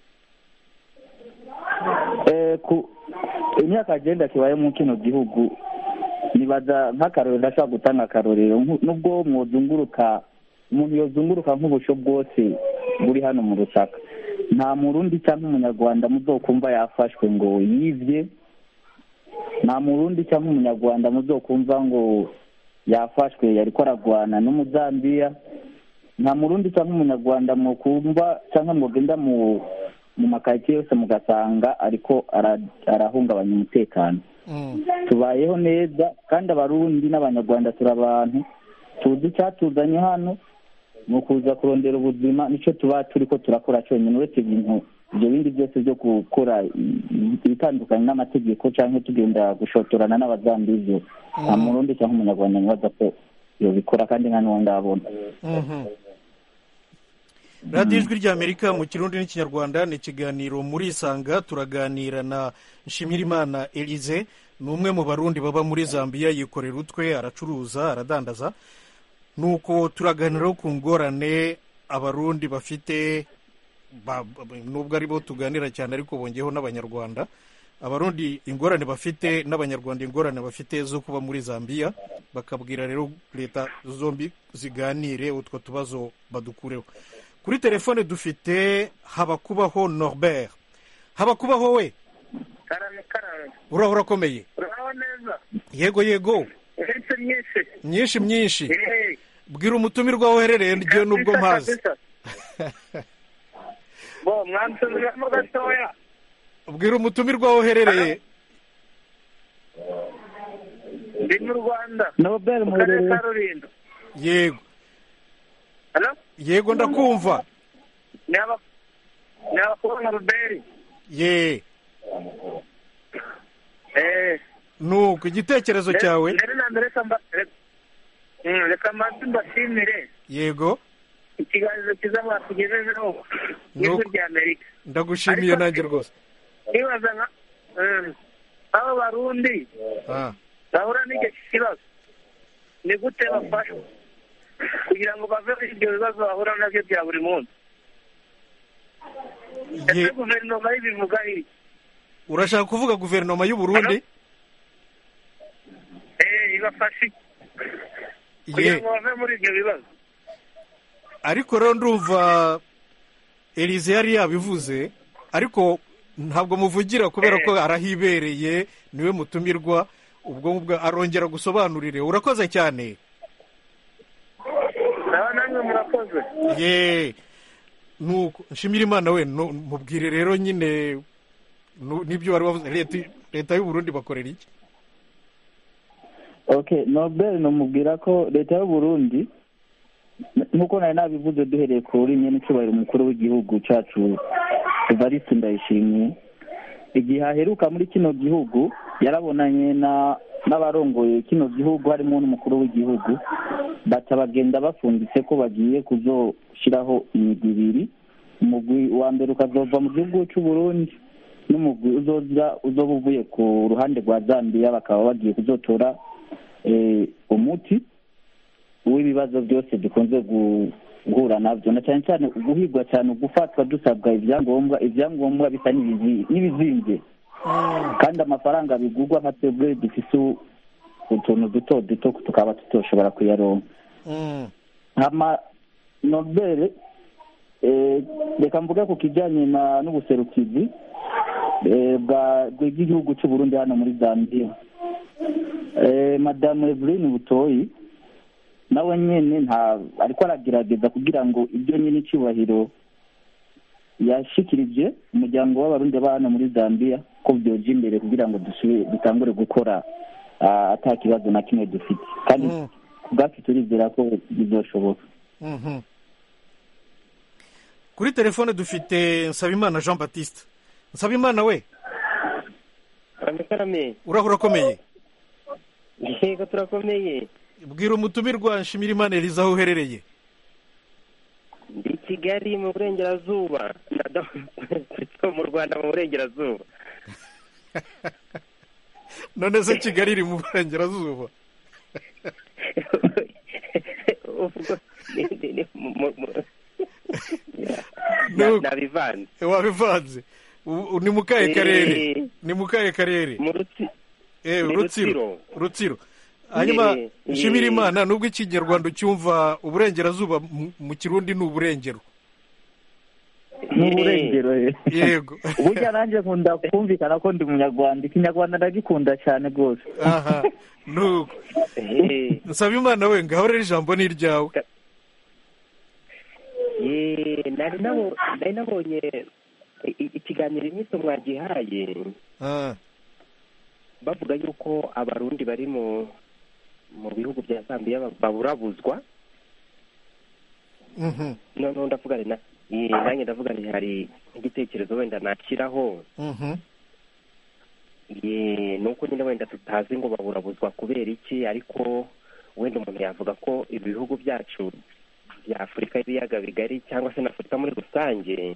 Eh, ku imyaka agenda kibaye mu kino gihugu nibaza nk'akarorero ndashobora gutanga akarorero nku- nubwo mwozunguruka umuntu yozunguruka nk'ubusho bwose buri hano mu rusaka nta murundi cyangwa umunyarwanda muzokumva yafashwe ngo yivye nta murundi cyangwa umunyarwanda muzokumva ngo yafashwe yariko aragwana n'umuzambiya nta murundi cyangwa umunyarwanda mukumva cyangwa mugenda mu mu makaritsiye yose mugasanga ariko ara- arahungabanya umutekano Mm. tubayeho neza kandi abarundi n'abanyarwanda turi abantu tuzi icyatuzanye hano ni ukuza kurondera ubuzima nicyo tuba turi ko turakora cyonyine uretse ibintu ibyo bindi byose byo gukora i- ibitandukanye n'amategeko cyangwa tugenda gushotorana n'abazambizi nta murundi cyangwa umunyarwanda nibaza ko yobikora kandi nta n'uwo ndabona Mhm. radiyo ijwi ry'amerika mu kirundi n'ikinyarwanda ni ikiganiro muri isanga turaganira na nshimirimana elize ni umwe mu barundi baba muri zambiya yikorera utwe aracuruza aradandaza nuko turaganiraho ku ngorane abarundi bafite ba- ba- nubwo ari bo tuganira cyane ariko bongeyeho n'abanyarwanda abarundi ingorane bafite n'abanyarwanda ingorane bafite zo kuba muri zambiya bakabwira rero leta zombi ziganire utwo tubazo badukureho kuri telefone dufite habakubaho norbert habakubaho we karame karame uraho urakomeye uraho neza yego yego uretse myinshi myinshi myinshi eee bwira umutumirwa aho uherereye ryo nubwo mpazi bo mwansubiramo gatoya bwira umutumirwa aho uherereye ndi mu rwanda nobel mu karere muherereye ka rulindo yego hano yego ndakumva ni aba ni abakobwa ruberi ye eee nuko igitekerezo cyawe mbere na mbere reka mba reka- Mm, reka mbanze mbashimire yego ikiganiro cyiza mwatugejejeho n'ijwi Nuko. rya amerika ndagushimiye Ariko- nanjye rwose nibaza nka mm, abo barundi Ah, bahura n'icyo kibazo ni gute bafashwa kugira ngo bave muri ibyo bibazo bahura nabyo bya buri munsi ese ye guverinoma y'ibivuga iki urashaka kuvuga guverinoma y'u Burundi eh ibafashe iki? kugira ye ngo bave muri ibyo bibazo ariko rero ndumva elize yari yabivuze ariko ntabwo muvugira kubera ko arahibereye niwe mutumirwa ubwo ngubwo arongera gusobanurire urakoze cyane naba namwe murakoze ye nuko nshimira imana we nu- mubwire rero nyine nu- n'ibyo wari wavuze leta leta y'u Burundi bakorera iki okay nobel namubwira ko leta y'u burundi n- nk'uko nari nabivuze duhereye kuri nyene icyubahiro umukuru w'igihugu cacu evariste ndayishimiye igihe aheruka muri kino gihugu yarabonanye na n'abarongoye kino gihugu harimo n'umukuru w'igihugu baca bagenda bafunditse ko bagiye kuzoshiraho imigwi ibiri umugwi wa mbere ukazova mu gihugu cy'u Burundi n'umugwi uzoza uzoba uvuye ku ruhande rwa Zambia bakaba bagiye kuzotora eh, umuti w'ibibazo byose dukunze gu- guhura nabyo na cyane cyane guhigwa cyane gufatwa dusabwa ibyangombwa ibyangombwa bisa n'ibizi- n'ibizimbye kandi amafaranga bigurwa nka twebwe dufise u- utuntu duto duto tukaba tutoshobora kuyaronka Mm, hama nobel eh, reka mvuge ku kijyanye na n'ubuserukizi eh, bwa bw'igihugu cy'u Burundi hano muri Zambia eh, madamu Evelyn Butoyi nawe nyene nta ariko aragerageza kugira ngo ibyo nyine icyubahiro yashikirije umuryango w'abarundi ba hano muri Zambia ko byoja imbere kugira ngo dusubire dutangure gukora ah, ata kibazo na kimwe dufite kandi Mm. ku bwacu turizera ko bizoshoboka mhm. kuri telefone dufite nsabimana jean batiste nsabimana we karame karame urahura akomeye yego turakomeye bwira umutumirwa nshimirimana eliza aho uherereye ndi kigali mu burengerazuba mu rwanda mu burengerazuba none se kigali iri mu burengerazuba nabivanze wabivanze ni mu kahe karere ni mu kahe karere mu rutsi rutsiro rutsiro hanyuma nshimira imana nubwo ikinyarwanda ucyumva uburengerazuba mu kirundi ni uburengero ni uburengero yego burya nanjye nkunda kumvikana ko ndi umunyarwanda ikinyarwanda ndagikunda cyane rwose aha nuko nsaba imana we ngaho rero ijambo ni iryawe nari nabonye ikiganiro inyito mwagihaye bavuga yuko abarundi bari mu mu bihugu bya zambiya baburabuzwa noneho ndavuga nanjye ndavuga nti hari nk'igitekerezo wenda nakiraho ni uko nyine wenda tutazi ngo baburabuzwa kubera iki ariko wenda umuntu yavuga ko ibihugu byacu bya afurika y'ibiyaga bigari cyangwa se na afurika muri rusange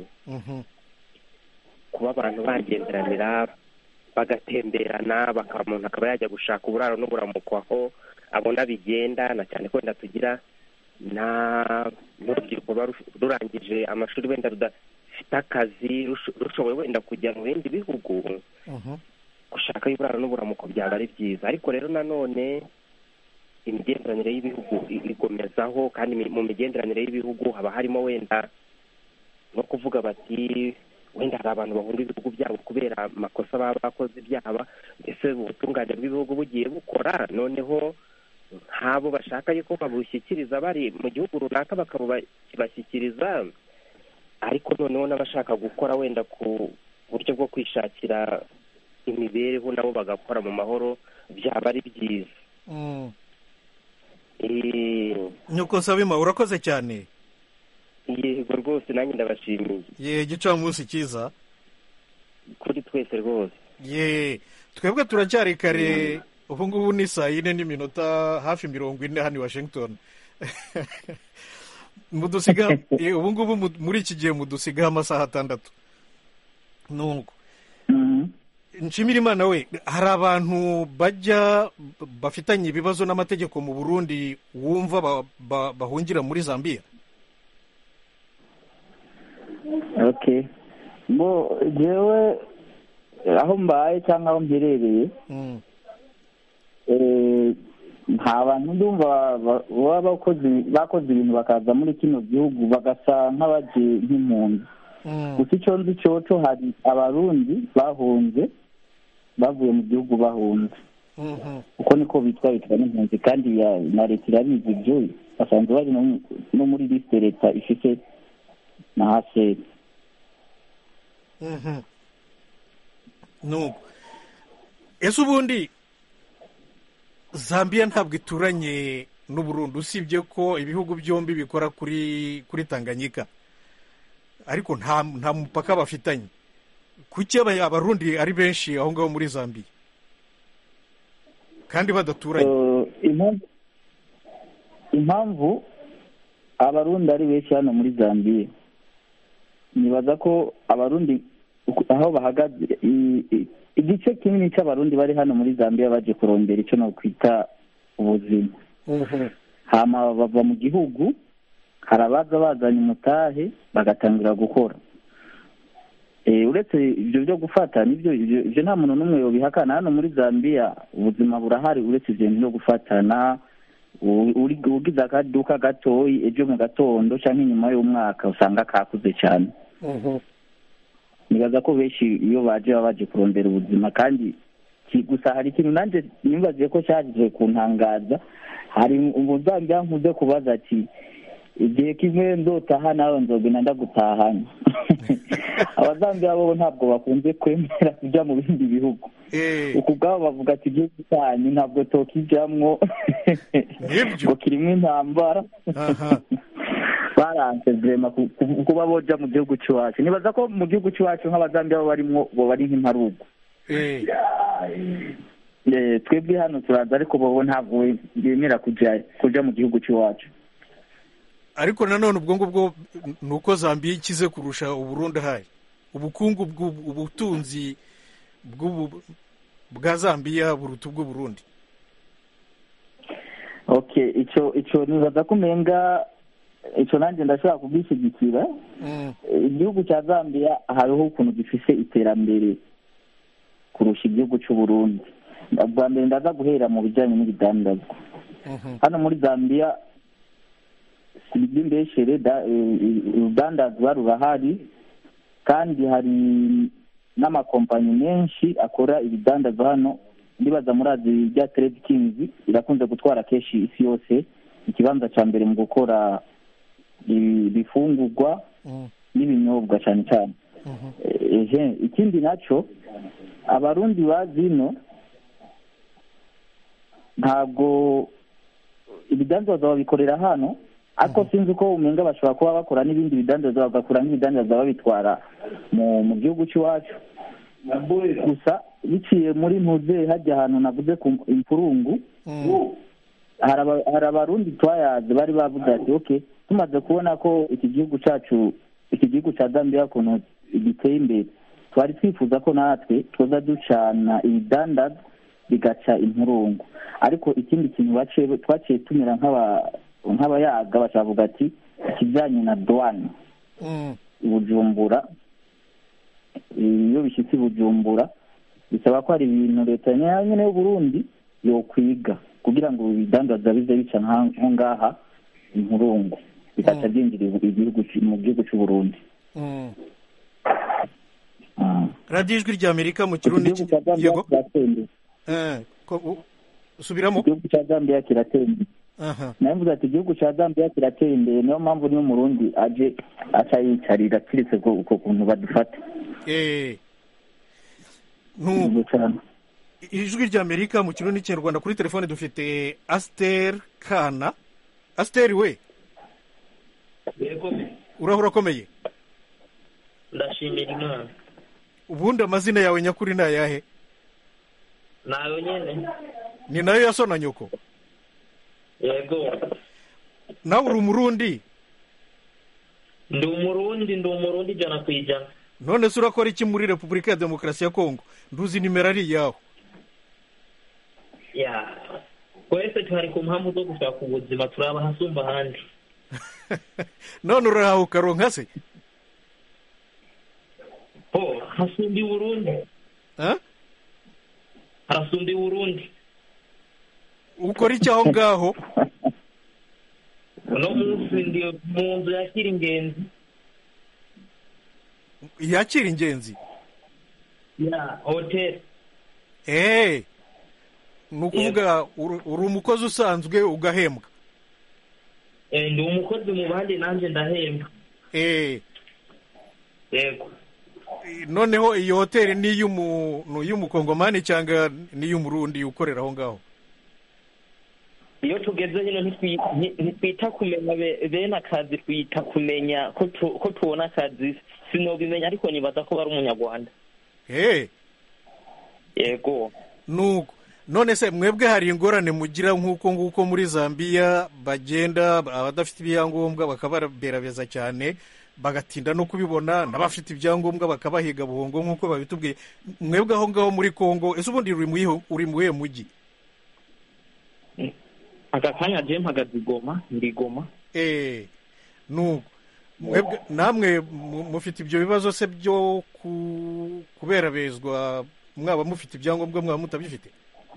kuba abantu bagenderanira bagatemberana bakaba umuntu akaba yajya gushaka uburaro n'uburamuko aho abona bigenda na cyane ko wenda tugira n'urubyiruko ruba rurangije amashuri wenda rudafite akazi rushoboye wenda kujya mu bindi bihugu gushaka uburaro n'uburamuko byaba ari byiza ariko rero nanone imigenderanire y'ibihugu ikomezaho kandi mu migenderanire y'ibihugu haba harimo wenda no kuvuga bati wenda hari abantu bahunga ibihugu byabo kubera amakosa baba bakoze ibyaba mbese ubutungane bw'ibihugu bugiye bukora noneho nk'abo bashaka yuko babushyikiriza bari mu gihugu runaka bakabashyikiriza ariko noneho n'abashaka gukora wenda ku buryo bwo kwishakira imibereho nabo bagakora mu mahoro byaba ari byiza nyuko nsabima urakoze cyane yego rwose nanjye ndabashimiye ye igicamunsi cyiza kuri twese rwose ye twebwe turacyari kare ubu ngubu ni saa yine n'iminota hafi mirongo ine hano i washington mudusiga ubu ngubu muri iki gihe mudusigaho amasaha atandatu nuko nshimira imana we hari abantu bajya bafitanye ibibazo n'amategeko mu burundi wumva bahungira muri zambia ok bo jewe aho mbaye cyangwa aho mherereye nta bantu ndumva baba bakoze ibintu bakaza muri kino gihugu bagasa nk'abagiye nk'impunzi gusa icyo nzi cyoco hari abarundi bahunze bavuye mu gihugu bahunze uko niko bitwa bitwa n'impunzi kandi na leta irabizi ibyo basanzwe bari no muri lisite leta ifite na haseri nuko ese ubundi zambia ntabwo ituranye n'uburundi usibye ko ibihugu byombi bikora kuri kuri tanganyika ariko nta nta mupaka bafitanye kuki abarundi ari benshi aho ngaho muri zambia kandi badaturanye impamvu abarundi ari benshi hano muri zambia nibaza ko abarundi aho bahagaze igice kinini cy'abarundi bari hano muri zambia baje kurondera icyo nakwita ubuzima hama bava mu gihugu hari abaza bazanye umutahe bagatangira gukora uretse ibyo byo gufata nibyo ibyo nta muntu n'umwe yobihakana hano muri zambia ubuzima burahari uretse ibyo byo gufatana ugize akaduka gatoyi ejo mu gatondo cyangwa inyuma y'umwaka usanga kakuze cyane nibaza ko benshi iyo baje baba baje kurondera ubuzima kandi gusa hari ikintu nanjye nibagiye ko cyaje kuntangaza hari umuzambya nkuze kubaza ati igihe kimwe ndotaha nawe nzogenda ndagutahanya abazambiya bo ntabwo bakunze kwemera kujya mu bindi bihugu uku bwabo bavuga ati igihugu cyanyu ntabwo tokijamwo ngo kirimo intambara baranse vrema ku- ku- kuba boja mu gihugu c'iwacu nibaza ko mu gihugu c'iwacu nk'abazambiya bo barimwo bo bari nk'imparugu Eh, Eh, twebwe hano turaza ariko bobo ntabwo bemera kuja kuja mu gihugu c'iwacu ariko nanone ubwo ngubwo ni uko zambiya ikize kurusha uburundi ahari ubukungu bw'ubu- ubutunzi bw'ubu- bwa zambiya buruta ubw'uburundi okay ico ico nibaza ko umenga ico nanjye ndashobora kubwishyigikira Mm, igihugu cya zambia hariho ukuntu gifise iterambere kurusha igihugu c'uburundi bwa mbere ndaza guhera mu bijanye n'ibidandazwa mhm, hano muri zambia si iby'imbeshere da- eh, urudandazwa rurahari kandi hari n'amakompanyi menshi akora ibidandazwa hano ndibaza murazi rya trade kings irakunze gutwara kenshi isi yose ikibanza cya mbere mu gukora ibi- ibifungurwa mm, n'ibinyobwa cyane cyane mhm. ehe ikindi nacyo abarundi bazino ntabwo ibidandazwa babikorera hano ariko sinzi ko umenga bashobora kuba bakora n'ibindi bidandazwa bagakora nk'ibidandazwa babitwara mu mu gihugu cy'iwacu gusa biciye muri ntuze hajya ahantu navuze ku impurungu Mm, hari aba- hari abarundi twayaze bari bavuze ati ok tumaze kubona ko iki gihugu cyacu iki gihugu cya zambia ukuntu giteye imbere twari twifuza ko natwe tuza ducana ibidandazwa bigaca impurungu ariko ikindi kintu baciye twaciye tumera nk'aba- nk'abayaga bakavuga ati ikijyanye na douane mm, i bujumbura iyo bishyitse i bujumbura bisaba ko hari ibintu leta nyine y'uburundi yokwiga kugira ngo ibidandaza bize bica nka- nko ngaha impurungu bikaca byinjira igihugu ci- mu gihugu cy'uburundi mm. Ah. radiyo ijwi rya amerika mu iki kirundi gihugu cya zambia yego kirateye imbere Eh, ko- u- subiramo igihugu cya zambia kirateye imbere aha nawe mvuze ati igihugu cya zambia kirateye imbere niyo mpamvu niyo umurundi aje aca yicarira kiretse ko uko kuntu badufata Eh, nu Nibyo cyane ijwi rya amerika mu kirundi n'ikinyarwanda kuri telefone dufite asiteri kana asiteri we yego urahura akomeye ndashimira imana ubundi amazina yawe nyakuri ni ayahe nayo nyene ni nayo ya so na nyoko yego nawe uri umurundi ndi umurundi ndi umurundi ijana ku ijana none se urakora iki muri repubulika ya demokarasi ya kongo nduzi nimero ari iyaho ya twese tuhari ku mpamvu zo gushaka ubuzima turaba hasumba ahandi none urahawe ukaronka se ho hasumba i burundi Ah? harasumba i burundi ukora iki aho ngaho uno munsi ndi mu nzu yakira ingenzi yakira ingenzi ya hoteli eee ni ukuvuga uri uri umukozi usanzwe ugahembwa Eh, ndi umukozi mu bandi nanjye ndahembwa eee yego noneho iyi hoteli ni iy'umu- ni iy'umukongomani cyangwa ni iy'umurundi ukorera aho ngaho iyo tugeze hino ntitwi- nti- ntitwita kumenya be- bene akazi twita kumenya ko tu- ko tubona akazi sinobimenya ariko nibaza ko bari umunyarwanda eee yego nuko none se mwebwe hari ingorane mugira nk'uko nguko muri zambiya bagenda abadafite ibyangombwa bakababerabeza cyane bagatinda no kubibona n'abafite ibyangombwa bakabahiga buhongo nk'uko babitubwiye mwebwe aho ngaho muri kongo ese ubundi uri mu iho- uri mu iwe mujyi aka kanya je mpagaze igoma ndi igoma eee nuko mwebwe namwe mu- mufite ibyo bibazo se byo ku- kuberabezwa mwaba mufite ibyangombwa mwaba mutabifite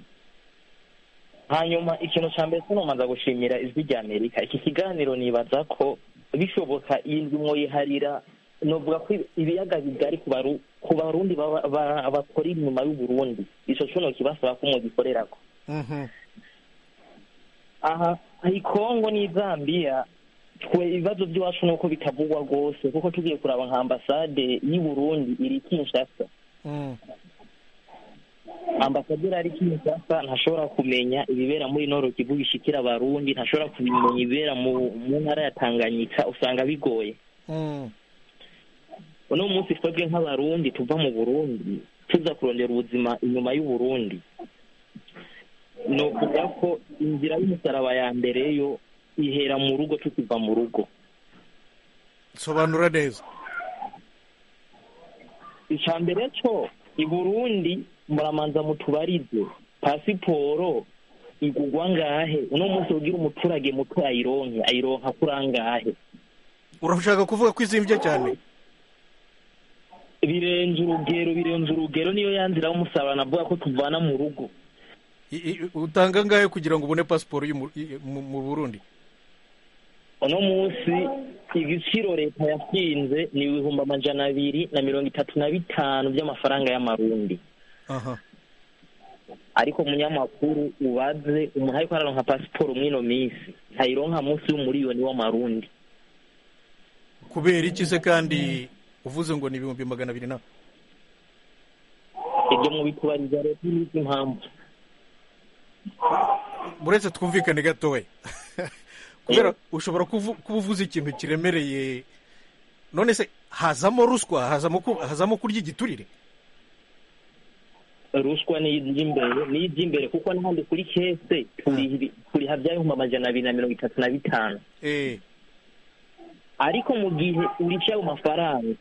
hanyuma ikintu cya mbere sinomanza gushimira ijwi rya amerika iki kiganiro nibaza ko bishoboka iyi ndwi mwoyiharira novuga ko ibiyaga bigari ku baru- ku barundi baba- ba- bakora inyuma y'uburundi ico cuno kibasaba ko mugikorerako Mhm. aha i kongo n'i zambia twe ibibazo by'iwacu ni uko bitavugwa rwose kuko tugiye kuraba nka ambasade y'i burundi iri kinshasa Mm. ambasaderi ari kinshasa ntashobora kumenya ibibera muri noro kivu bishikira abarundi ntashobora kumenya ibibera mu mu ntara ya tanganyika usanga bigoye Mm. uno munsi twebwe nk'abarundi tuva mu burundi tuza kurondera ubuzima inyuma y'uburundi ni ukuvuga ko inzira y'umusaraba ya mbere yo ihera mu rugo tukiva mu rugo sobanura neza icya mbere cyo i burundi muramanza mutubarize pasiporo igurwa ngahe uno munsi ugira umuturage muto ayironke ayironka kuri angahe urashaka kuvuga ko izimbye cyane birenze urugero birenze urugero niyo yanzira y'umusaraba navuga ko tuvana mu rugo I- i- utanga ngahe kugira ngo ubone pasiporo y'umu- i- mu mu burundi uno munsi igiciro leta yashinze ni ibihumbi amajana abiri na mirongo itatu na bitanu by'amafaranga y'amarundi aha ariko umunyamakuru ubaze umuntu ariko araronka pasiporo mw'ino minsi ntayironka munsi y'umuriyoni w'amarundi kubera iki se kandi uvuze ngo ni ibihumbi magana abiri na ibyo mubitubariza leta n'izi impamvu uretse twumvikane gatoya kubera ushobora kuvu- kuba uvuze ikintu kiremereye none se hazamo ruswa hazamo ku- hazamo kurya igiturire ruswa ni iby'imbere ni iby'imbere kuko n'ahandi kuri kese turi- turiha by'ibihumbi amajana abiri na mirongo itatu na bitanu eh ariko mu gihe urisha ayo mafaranga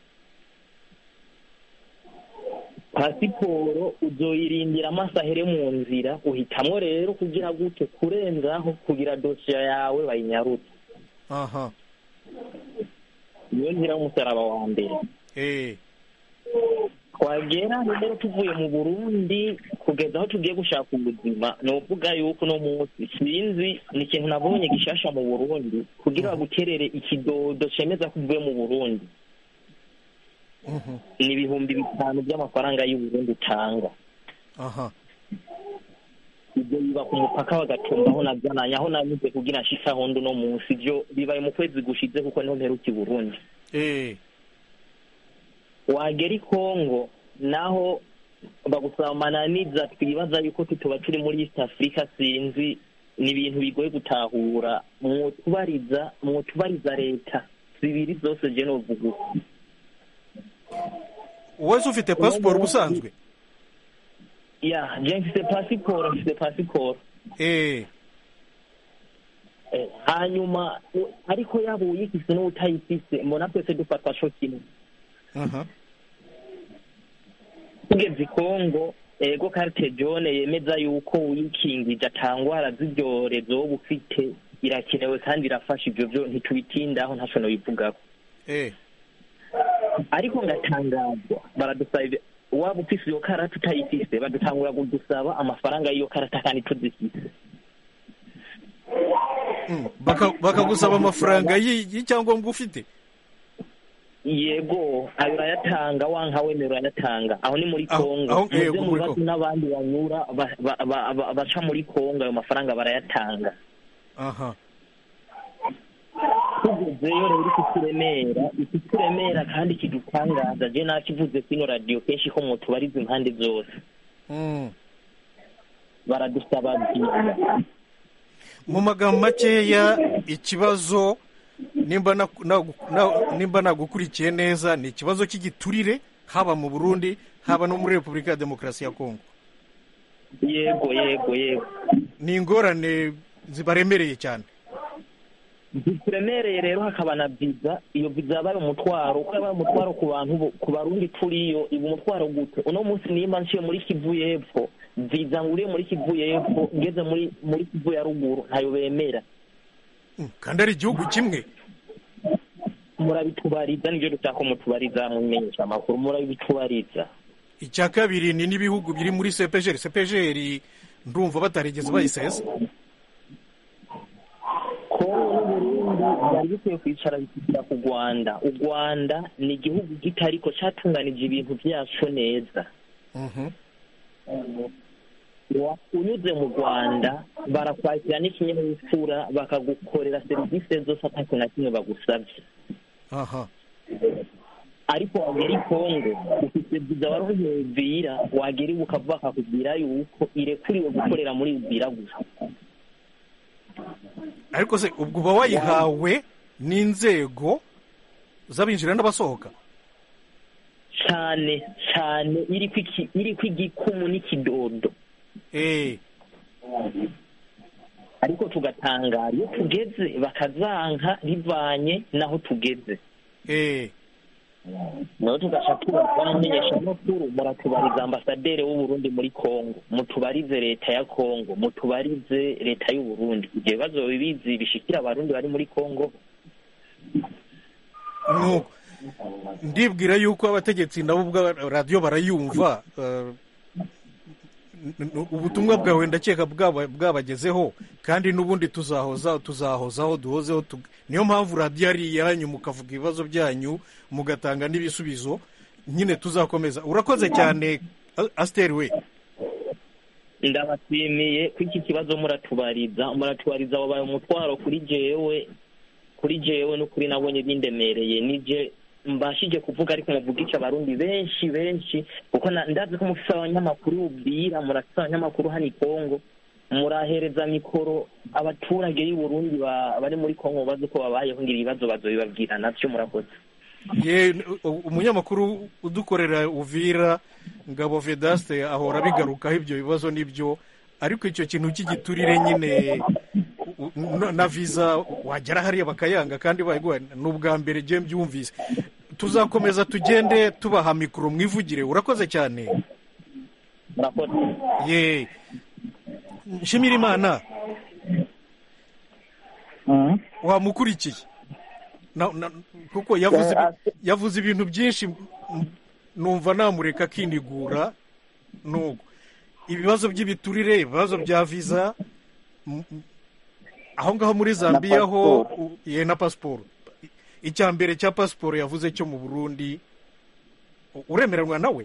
pasiporo uzoyirindira amaso ahere mu nzira uhitamwo rero kugira gute kurenzaho kugira dosiye yawe bayinyarutse aha niyo nzira y'umusaraba wa mbere eh twagera rero tuvuye mu burundi kugeza aho tugiye gushaka ubuzima ni ukuvuga yuko uno munsi sinzi ni ikintu nabonye gishasha mu burundi kugira baguterere ikidodo cemeza ko uvuye mu burundi mhm, ni ibihumbi bitanu by'amafaranga y'uburundi utanga aha ibyo biba ku mupaka bagatumbaho nabyananye aho nanyuze kugira nshike aho ndi uno munsi ibyo bibaye mu kwezi gushize kuko niho mperuka i burundi eh wagera i kongo naho bagusaba amananiza twibaza yuko tutuba turi muri east africa sinzi ni ibintu bigoye gutahura mwotubariza mwotubariza leta zibiri zose je novuga uko wowe ufite pasiporo ubusanzwe ya je mfise pasiporo mfise pasiporo eh Eh, hanyuma u- ariko yaba uyifise n'utayifise mbona twese dufatwa co kimwe aha tugeze i kongo ego carte jaune yemeza yuko uyikingije atangwara z'ibyorezo wowe ufite irakenewe kandi irafasha ibyo byo ntitubitindaho ntaco nobivugako eh ariko ngatangazwa baradusaba ibyo- waba ufise iyo karata utayifise badutangura kudusaba amafaranga y'iyo karata kandi tuzifise Mm, baka- bakagusaba amafaranga y'i- y'icyangombwa ufite yego ayo urayatanga wanka wemera urayatanga aho ni muri Aho- kongo aho- muze yego, muri mubaze Congo. n'abandi banyura ba- ba- ba- ba- baca muri kongo ayo mafaranga barayatanga aha tugezeyo rero ikituremera ikituremera kandi kidutangaza je nakivuze kino radiyo kenshi ko mutubariza impande zose Mm. baradusaba byiza mu magambo makeya ikibazo nimba na- na- na- nimba nagukurikiye neza ni ikibazo cy'igiturire haba mu burundi haba no muri repubulika ya demokarasi ya kongo yego yego yego ni ingorane zibaremereye cyane zituremereye rero hakaba na viza iyo viza yabaye umutwaro uko yabaye umutwaro ku bantu bo- ku barundi turiyo iba umutwaro gute uno munsi nimba nciye muri kivu y'epfo viza nguriye muri kivu y'epfo ngeze muri muri kivu ya ruguru ntayo bemera Mm, kandi ari igihugu kimwe murabitubariza nibyo dushaka ko mutubariza mumenyesha amakuru murabitubariza icya kabiri ni n'ibihugu biri muri sepejeri sepejeri ndumva batarigeze bayisesa kongo n'uburundi byari bikwiye kwicara bikishyira ku rwanda u rwanda ni igihugu gitariko cyatunganije ibintu byacu neza Mhm. Wa- unyuze mu rwanda barakwakira n'ikinyabupfura bakagukorera serivisi zose ata kintu na kimwe bagusabye aha ariko wagera i kongo ufite viza wari uvira wagera iwe ukavuga akakubwira yuko irekuriwe gukorera muri uvira gusa ariko se ubwo uba wayihawe n'inzego z'abinjira n'abasohoka cyane cyane iriko iki- iriko igikumu n'ikidodo eh ariko tugatangara iyo tugeze bakazanka bivanye n'aho tugeze eh naho tugaca tubaza abamenyeshamakuru muratubariza ambasaderi w'uburundi muri kongo mutubarize leta ya kongo mutubarize leta y'uburundi ibyo bibazo bibizi bishikira abarundi bari muri kongo nuko ndibwira yuko abategetsi nabo ubwa radiyo barayumva eh, n- n- ubutumwa bwawe ndakeka bwaba- bwabagezeho kandi n'ubundi tuzahoza tuzahozaho duhozeho tug- niyo mpamvu radiyo ari iyanyu mukavuga ibibazo byanyu mugatanga n'ibisubizo nyine tuzakomeza urakoze cyane A- asiteri we ndabashimiye ko iki kibazo muratubariza muratubariza wabaye umutwaro kuri jewe kuri jewe n'ukuri nabonye bindemereye nije mbashije kuvuga ariko muvuga iki abarundi benshi benshi kuko na- ndazi ko mufise abanyamakuru ubwira murafise abanyamakuru hano i kongo murahereza mikoro abaturage y'u Burundi ba- bari muri kongo bazi ko babayeho ngira ibibazo bazobibabwira navyo murakoze ye u- umunyamakuru udukorera uvira ngabo vedaste ahora bigarukaho ibyo bibazo nibyo ariko icyo kintu cy'igiturire nyine u- u- na- na viza wagera hariya bakayanga kandi bayiguha ni ubwa mbere ngiye mbyumvise tuzakomeza tugende tubaha mikoro mwivugire urakoze cyane murakoze ye nshimira imana wamukurikiye Na- na- kuko yavuze ibi- yavuze ibintu byinshi m- numva namureka akinigura nuko ibibazo by'ibiturire ibibazo bya viza m- m- aho ngaho muri zambiya ho u- ye na pasiporo icya mbere cya pasiporo yavuze cyo mu burundi u- uremeranwa nawe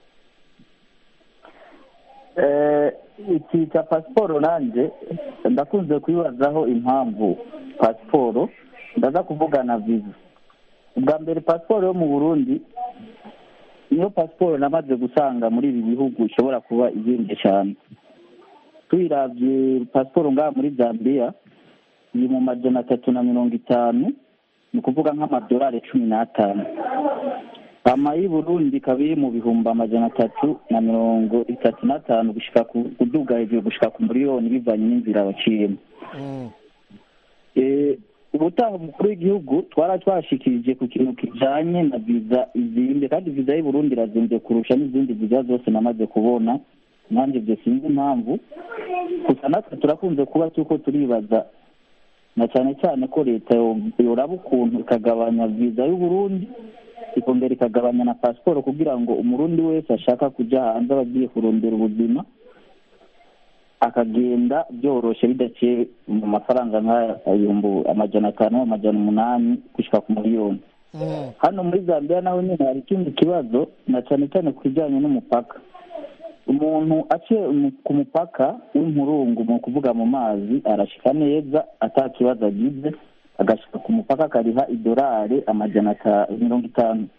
Eh, iki cya pasiporo nanjye ndakunze kuyibazaho impamvu pasiporo ndaza kuvuga na viza ubwa mbere pasiporo yo mu burundi niyo pasiporo namaze gusanga muri ibi bihugu ishobora kuba izimbye cyane tuyiravye pasiporo ngaha muri zambiya iri mu majana atatu na mirongo itanu ni ukuvuga nk'amadolari cumi n'atanu ama y'i burundi ikaba iri mu bihumbi amajana atatu na mirongo itatu n'atanu gushika ku kuduga hejuru gushika ku miliyoni bivanye n'inzira baciyemo Eh, ubutaha umukuru w'igihugu twara twashikirije ku kintu kijanye na viza izimbye kandi viza y'i burundi irazimbye kurusha n'izindi viza zose namaze kubona nanjye ibyo sinzi impamvu gusa natwe turakunze kuba tuko turibaza na cyane cyane ko leta yo- yoraba ukuntu ikagabanya viza y'u Burundi ikongera ikagabanya na pasiporo kugira ngo umurundi wese ashaka kujya hanze aba agiye kurondera ubuzima akagenda byoroshye bidaciye mu mafaranga nk'ibihumbi amajana atanu amajana umunani gushyika ku miliyoni hano muri zambia naho nyine hari ikindi kibazo na cyane cyane ku bijyanye n'umupaka umuntu aciye mu- ku mupaka w'impurungu mu kuvuga mu mazi arashika neza ata kibazo agize agashika ku mupaka akariha idolari amajana ata- mirongo itanu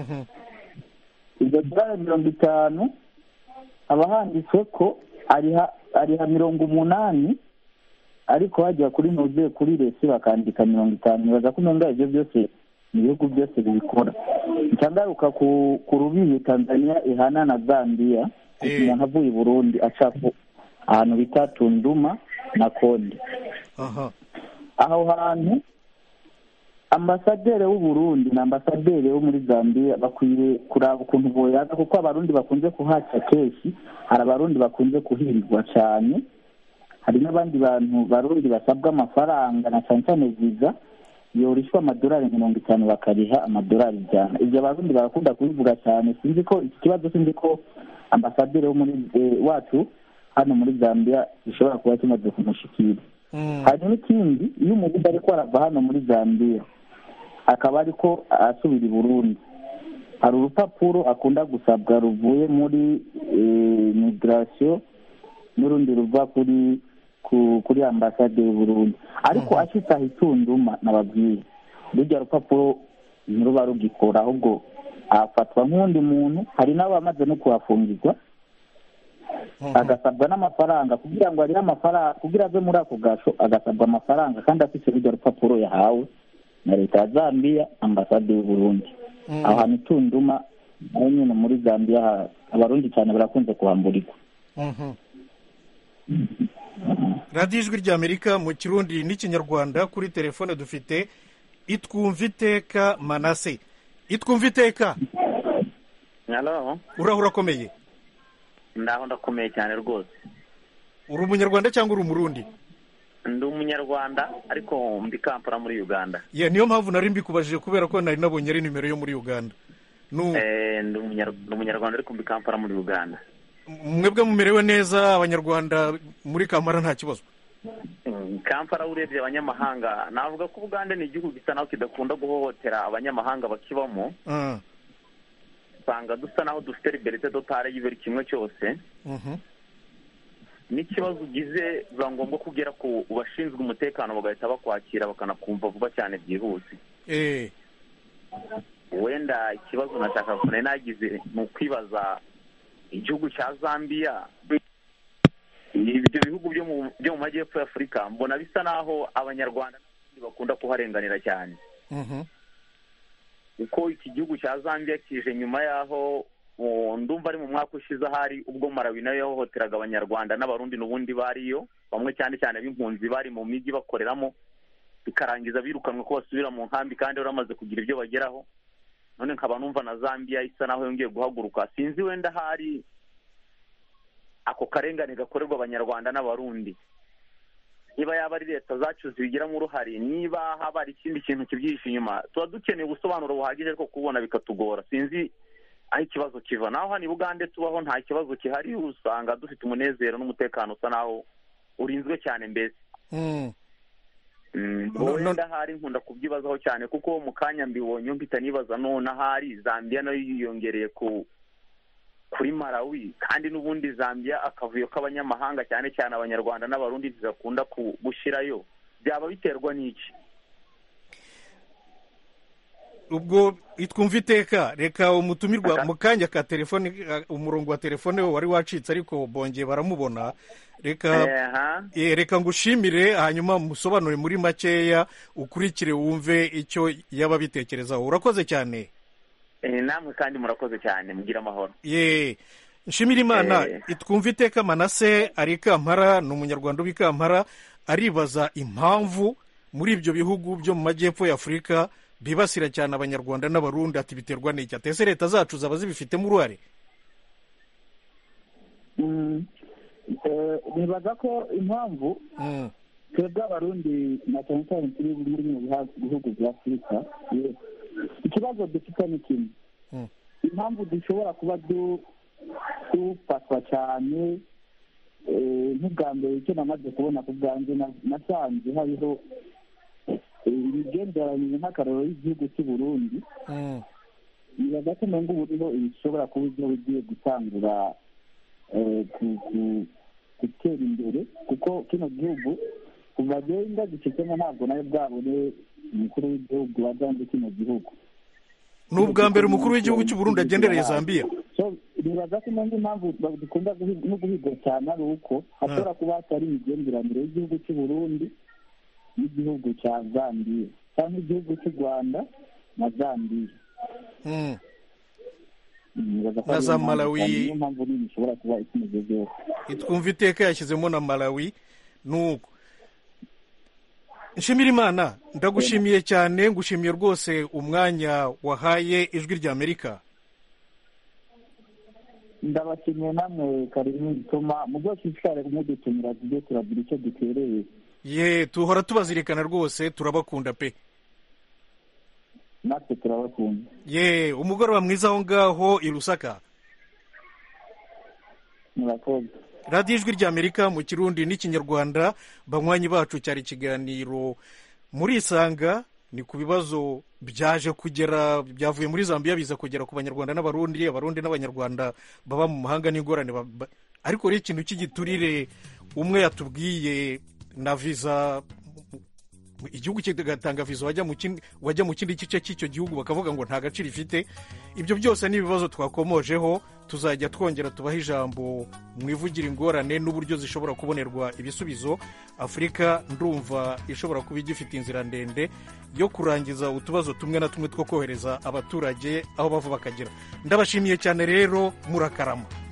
iryo dolari mirongo itanu haba handitswe ko ariha ariha mirongo umunani ariko hajya kuri nuzuye kuri resi bakandika mirongo itanu nibaza ko umenga ibyo byose ibihugu byose bibikora ncangaruka ku ku rubibi tanzania ihana na zambia umuntu avuye i burundi aca ku- ahantu bita tunduma na konde aha aho hantu ambasaderi w'u Burundi na ambasaderi wo muri zambia bakwiye kuraba ukuntu boyaza kuko abarundi bakunze kuhaca kenshi hari abarundi bakunze kuhirwa cyane hari n'abandi bantu barundi basabwa amafaranga na cyane cyane viza yorishwa amadolari mirongo itanu bakariha amadolari ijana ibyo abarundi barakunda kubivuga cyane sinzi ko iki kibazo sinzi ko ambasaderi wo muri eh, wacu hano muri zambia gishobora kuba kimaze kumushikira hari n'ikindi iyo umuntu ariko arava hano muri zambia akaba ariko asubira i burundi hari urupapuro akunda gusabwa ruvuye muri migirasiyo n'urundi ruva kuri ku- kuri ambasade y'u burundi ariko ashitse aho itunduma nababwiye rujya rupapuro ntiruba rugikora ahubwo afatwa nk'undi muntu hari n'abamaze no kuhafungirwa agasabwa n'amafaranga kugira ngo arire amafaranga kugira ave muri ako gasho agasabwa amafaranga kandi afite rurya rupapuro yahawe na leta ya zambia ambasade y'u burundi aho hantu tunduma naho nyine muri zambia ha- abarundi cyane barakunze kuhamburirwa Mhm. radiyo ijwi ry'amerika mu kirundi n'ikinyarwanda kuri telefone dufite itwumva iteka manase itwumva iteka halo uraho urakomeye ndaho ndakomeye cyane rwose uri umunyarwanda cyangwa uri umurundi ndi umunyarwanda ariko mbi kampala muri uganda ya niyo mpamvu nari mbikubajije kubera ko nari nabonye ari nimero yo muri uganda Nu- Eh, ndi umunyar- ndi umunyarwanda ariko mbi kampala muri uganda mwebwe mumerewe neza abanyarwanda muri kamara nta kibazo Mm, kampala urebye abanyamahanga navuga ko uganda ni igihugu gisa naho kidakunda guhohotera abanyamahanga bakibamo Ah, usanga dusa naho dufite liberite dotare y'ibiri kimwe cyose mhm. n'ikibazo ugize biba ngombwa ko ugera ku bashinzwe umutekano bagahita bakwakira bakanakumva vuba cyane byihuse Eh, wenda ikibazo nashaka kure nagize ni ukwibaza igihugu cya zambia ibyo bihugu byo mu byo mu majyepfo ya afurika mbona bisa naho abanyarwanda n'abandi bakunda kuharenganira cyane mhm. kuko iki gihugu cya zambia kije nyuma y'aho o, ndumva ari mu mwaka ushize ahari ubwo marawi nayo yahohoteraga abanyarwanda n'abarundi n'ubundi bariyo bamwe cyane cyane b'impunzi bari mu mijyi bakoreramo bikarangiza birukanwe ko basubira mu nkambi kandi bari bamaze kugira ibyo bageraho none nkaba numva na zambia isa naho yongeye guhaguruka sinzi wenda hari ako karengane gakorerwa abanyarwanda n'abarundi niba yaba ari leta zacu zibigiramo uruhare niba haba hari ikindi kintu kibyihishe inyuma tuba dukeneye ubusobanuro buhagije ariko kubona bikatugora sinzi aho ikibazo kiva naho hano i bugande tubaho nta kibazo gihari usanga dufite umunezero n'umutekano usa naho urinzwe cyane mbese Mm. Mm, No- no- wenda ahari nkunda kubyibazaho cyane kuko mu kanya mbibonye mpita nibaza none ahari zambia nayo yiyongereye ku kuri malawi kandi n'ubundi zambia akavuyo k'abanyamahanga cyane cyane abanyarwanda n'abarundi zidakunda ku- gushyirayo byaba biterwa n'iki ubwo itwumva iteka reka umutumirwa mu kanya ka telefone eh, umurongo wa telefone we wari wacitse ariko bongeye baramubona reka Eha. eh, reka ngushimire hanyuma musobanure muri makeya ukurikire wumve icyo yaba abitekerezaho urakoze cyane Eh, namwe kandi murakoze cyane mugira amahoro ye nshimira imana Eh. itwumva iteka manase ari i kampara ni umunyarwanda uba i kampara aribaza impamvu muri ibyo bihugu byo mu majyepfo ya afurika bibasira cyane abanyarwanda n'abarundi ati biterwa n'iki atese leta zacu zaba zibifitemo uruhare Mm, eh, nibaza ko impamvu Mm, twebwe abarundi na cyane cyane turi muri bino biha- bihugu bya afurika ye- ikibazo dufite ni kimwe Mm. impamvu dushobora kuba du- dufatwa cyane eh, nk'ubwa mbere icyo namaze kubona ku bwanjye na- nasanze hariho eh, imigenderanire nk'akararo y'igihugu cy'u burundi mm, nibaza ko umenga ubu rero bishobora kuba ibyo bigiye gutangura eh, ku- ku- gutera imbere kuko kino gihugu kuva agenda gicitsemo ntabwo nawe bwabone umukuru w'igihugu wazanze kino gihugu ni ubwa mbere umukuru w'igihugu cy'u Burundi agendereye zambia So, nibaza ko impamvu impamvu ba- dukunda guhi- no guhigwa cyane ari uko hashobora kuba hatari imigenderanire y'igihugu cy'u Burundi n'igihugu cya Zambia cyangwa igihugu cy'u Rwanda na Zambia Mm, Nibaza ko Na ariyo za mpamvu Malawi. cyane, niyo mpamvu nini ishobora kuba ikimugezeho itwumva iteka yashyizemo na malawi nuko nshimira imana ndagushimiye cyane ngushimiye rwose umwanya wahaye ijwi ry'amerika ndabashimiye namwe karimi bituma mu bwose ishishikare kumudutumira tujye turagira icyo dutereye ye tuhora tubazirikana rwose turabakunda pe natwe turabakunda ye umugoroba mwiza aho ngaho i rusaka murakoze radiyo ijwi ry'amerika mu kirundi n'ikinyarwanda banywanyi bacu cyari ikiganiro muri isanga ni ku bibazo byaje kugera byavuye muri zambia biza kugera ku banyarwanda n'abarundi abarundi n'abanyarwanda baba mu mahanga n'ingorane ba- ba- ariko rero ikintu cy'igiturire umwe yatubwiye na viza igihugu kigatanga viza wajya mu kindi wajya mu kindi gice cy'icyo gihugu bakavuga ngo nta gaciro ifite ibyo byose ni ibibazo twakomojeho tuzajya twongera tubaha ijambo mwivugira ingorane n'uburyo zishobora kubonerwa ibisubizo afurika ndumva ishobora kuba igifite inzira ndende yo kurangiza utubazo tumwe na tumwe two kohereza abaturage aho bava bakagera ndabashimiye cyane rero murakarama